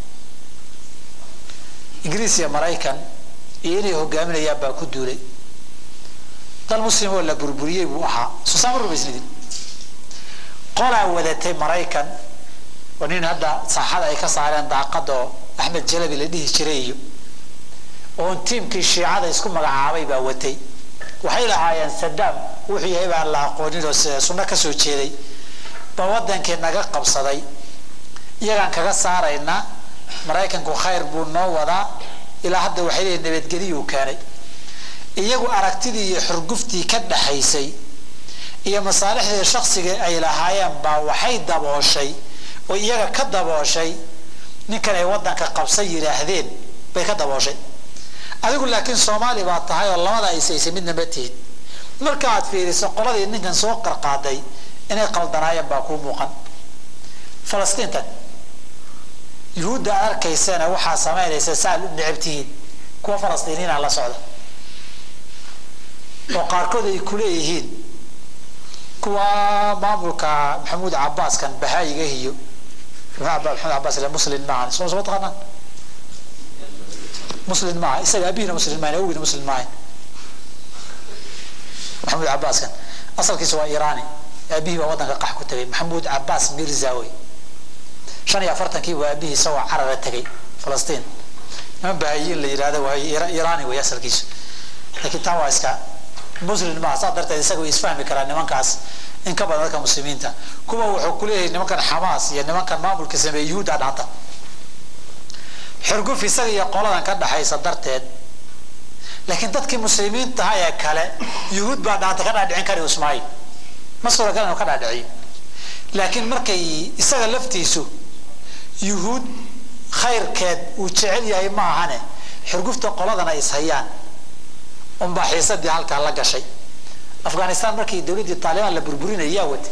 ingiriis iyo maraykan iyo inay hogaaminayaan baa ku duulay dal muslim oo la burburiyey buu ahaa sosaama rumaysnidin qolaa wadatay maraykan oo nin hadda saaxada ay ka saareen daaqadoo axmed jalabi la dhihi jiray iyo oon tiimkii shiicada isku magacaabay baa watay waxay lahaayeen sadaam wuxuu yahay baan la aqoonin oo sunno kasoo jeeday baa wadankii naga qabsaday iyagaan kaga saaraynaa maraykanku khayr buu noo wadaa ilaa hadda waxay leeyihin nabadgeliyuu keenay iyagu aragtidii iyo xurguftii ka dhaxaysay iyo masaalixdii shaksiga ay lahaayeen baa waxay dabooshay oo iyaga ka dabooshay ninkan ay wadanka qabsan yidhaahdeen bay ka dabooshay adigu laakiin soomaali baa tahay oo labada aysaysay midna ma tihid marka aad fiiriso qoladii ninkan soo qarqaaday inay qaldanaayeen baa kuu muuqan falastiintan yuhuudda aad arkaysana waxaa samaynaysa saaad u necab tihiin kuwa falastiiniina la socda oo qaarkood ay kuleeyihiin kuwa maamulka maxamuud cabaaskan bahaayiga iyo maxamed cabaas ile muslim maahan soo soo taqaanaan muslim maaha isaga abihina muslim maahan awgiina muslim maahan maxamuud cabaaskan asalkiisa waa iraani aabihii baa wadanka qax ku tagay maxamuud cabaas mirza wey shan iyo afartankii baa aabihii isagoo carara tegay falastiin niman bahaayiin la yidhahda waa iraani wey asalkiisu laakiin taa waa iska muslim maaha saa darteed isaga way isfahmi karaa nimankaas in ka badan dadka muslimiinta kuwa wuxuu kuleeyahay nimankan xamaas iyo nimankan maamulka sameeye yuhuudda dhanta xurguf isaga iyo qoladan ka dhaxaysa darteed laakiin dadkii muslimiintaha ee kale yuhuud baa dhaanta ka dhaadhicin kari ismaail ma suuragal inuu ka dhaadhiciyo laakiin markay isaga laftiisu yuhuud khayrkeed uu jecel yahay ma ahane xurgufta qoladana is hayaan unbaa xiisadii halkaa la gashay afghanistan markii dowladdii taalibaan la burburinaya yaa watay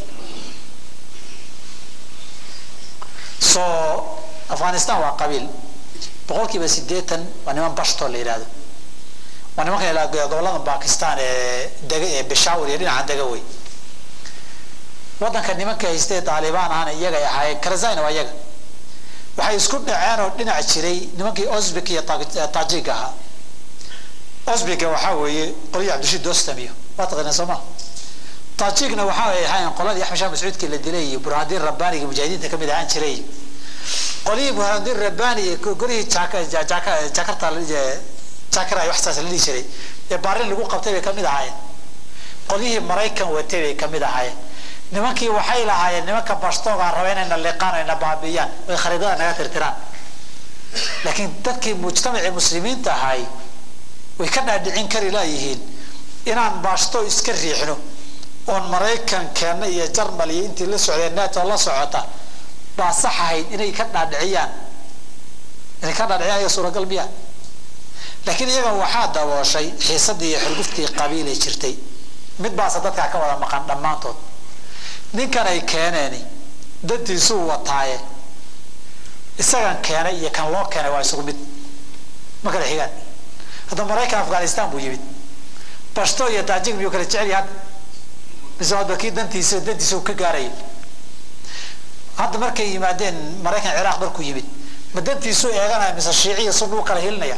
soo afghanistan waa qabiil boqol kiiba sideetan waa niman bashto la yidhahdo waa nimankan ilaa gobolada bakistan ee dega ee beshawr iyo dhinaca dega wey wadanka nimanka haystee taalibaan ahana iyagay ahaayeen karazayna waa iyaga waxay isku dhaceen oo dhinac jiray nimankii osbik iyo tajig ahaa osbiga waxaa weeye qolyii cabdishiid dostamiyo waa taqaanaa soo ma tajigna waxa ay ahaayeen qoladii axmed shah mascuudkii la dilay iyo burhaandiin rabbaaniga mujaahidiinta kamid ahaan jiray qolyihii burhaandiin rabbaani iyo golihii jakarta jakar ay waxsaas la dhihi jiray ee baarin lagu qabtay bay kamid ahaayeen qolyihii maraykan watay bay kamid ahaayeen nimankii waxay lahaayeen nimanka bastoogaa raba inayna liqaan ayna baabiiyaan oy khariidada naga tirtiraan laakiin dadkii mujtamacii muslimiinta ahay way ka dhaadhicin kari laayihiin inaan baashto iska riixno oon maraykan keenna iyo jarmal iyo intii la socdeen nato la socota baa sax ahayd inay ka dhaadhiciyaan inay ka dhaadhiciyaan iyaga suuragal miya laakiin iyaga waxaa dabooshay xiisadii iyo xurguftii qabiilay jirtay mid baase dadkaa ka wada maqan dhammaantood ninkan ay keeneeni dantiisuu wataaye isagan keenay iyo kan loo keenay waa isugu mid ma kala xigaan hadda maraykan afghanistan buu yimid bashto iyo taajig miyuu kala jecel yahay mise hadba kii dantiisa dantiisa uu ka gaarayay hadda markay yimaadeen maraykan ciraaq markuu yimid ma dantiisuu eeganaya mise shiiciya sun uu kala hilinaya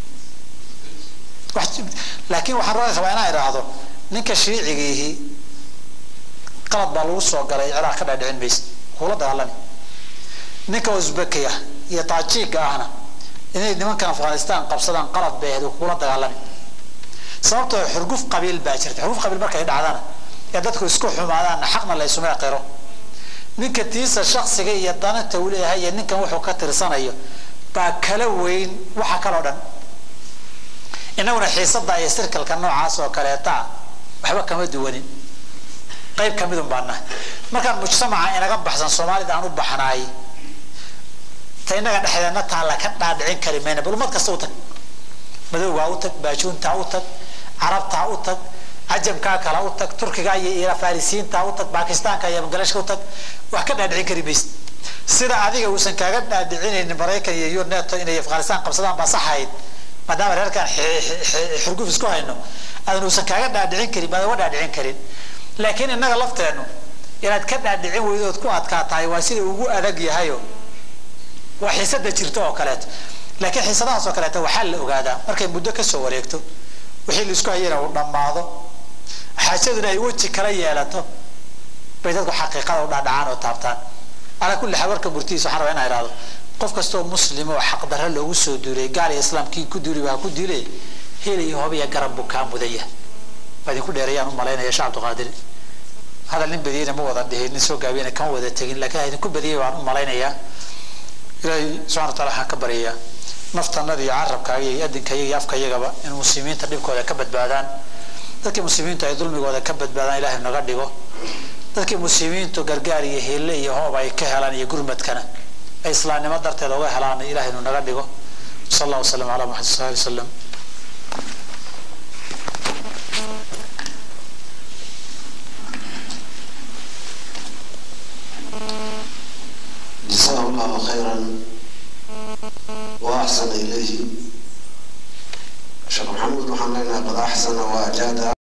laakiin waxaan rooga rabaa inaan idhaahdo ninka shiicigiihi qalad baa lagu soo galay ciraaq ka dhaadhicin maysa kula dagaalami ninka uzbekiya iyo taajiga ahna inay nimankan afghanistan qabsadaan qalad bay ahayd kula dagaalami sababtoo xurguf qabiil baa jirta xurguf qabiil markay dhacdana ee dadku isku xumaadaanna xaqna la isuma qiro ninka tiisa shaksiga iyo dananta uu leeyahay iyo ninkan wuxuu ka tirsanayo baa kala weyn waxa kaloo dhan inaguna xiisada iyo sirkalka noocaas oo kaleeta waxba kama duwanin qayb kamidun baa nahay markaan mujtamaca inaga baxsan soomaalida aan u baxnaay ta inaga dhexdeedna taalla ka dhaadhicin kari mayna bal ummad kasta u tag madowgaa u tag baajuuntaa u tag carabtaa u tag cajamkaa kale u tag turkiga iyo farisiinta u tag bakistaanka iyo bangladesh u tag wax ka dhaadhicin kari maysid sida adiga uusan kaaga dhaadhicinaynin maraykan iyo yuneto inay afghanistan qabsadaan baa saxayd maadaama reerkan xurguf isku hayno aadan uusan kaaga dhaadhicin karin baadan uga dhaadhicin karin laakiin innaga lafteenu inaad ka dhaadhicin weydo ood ku adkaa tahay waa sida ugu adag yahayo waa xiisada jirto oo kaleeto laakiin xiisadahaas oo kaleeto waxaa la ogaadaa markay muddo kasoo wareegto wixii laisku hayana uu dhammaado xaajaduna ay weji kala yeelato bay dadku xaqiiqada u dhaadhacaan oo taabtaan calaa kulli xaal warka murtihiisa waxaan rabaa inaa ihahdo qof kastoo muslim oo xaqdarro loogu soo duulay gaal iyo islaamkii ku duuli waa ku duulay hel iyo hob iyo garab buu kaa mudaya waa idinku dheerayaan u malaynaya sheekh cabdiqaadir hadal nin badiyeyna ma wada dhihin nin soo gaabiyana kama wada tegin laakiin ha idinku badiyay waan u malaynayaa ilaahay subxana wa taala waxaan ka baryayaa naftanada iyo carabkaaga iyo adinkayaga iyo afkayagaba in muslimiinta dhibkooda ka badbaadaan dadkii muslimiintu ay dulmigooda ka badbaadaan ilahay naga dhigo dadkii muslimiintu gargaar iyo hele iyo hoob ay ka helaan iyo gurmadkana ay islaamnimo darteed uga helaan ilahay nu naga dhigo sal allah wasalam ala maxamed sal ali wasalam جزاه الله خيرا وأحسن إليه شيخ محمد وحنا قد أحسن وأجاد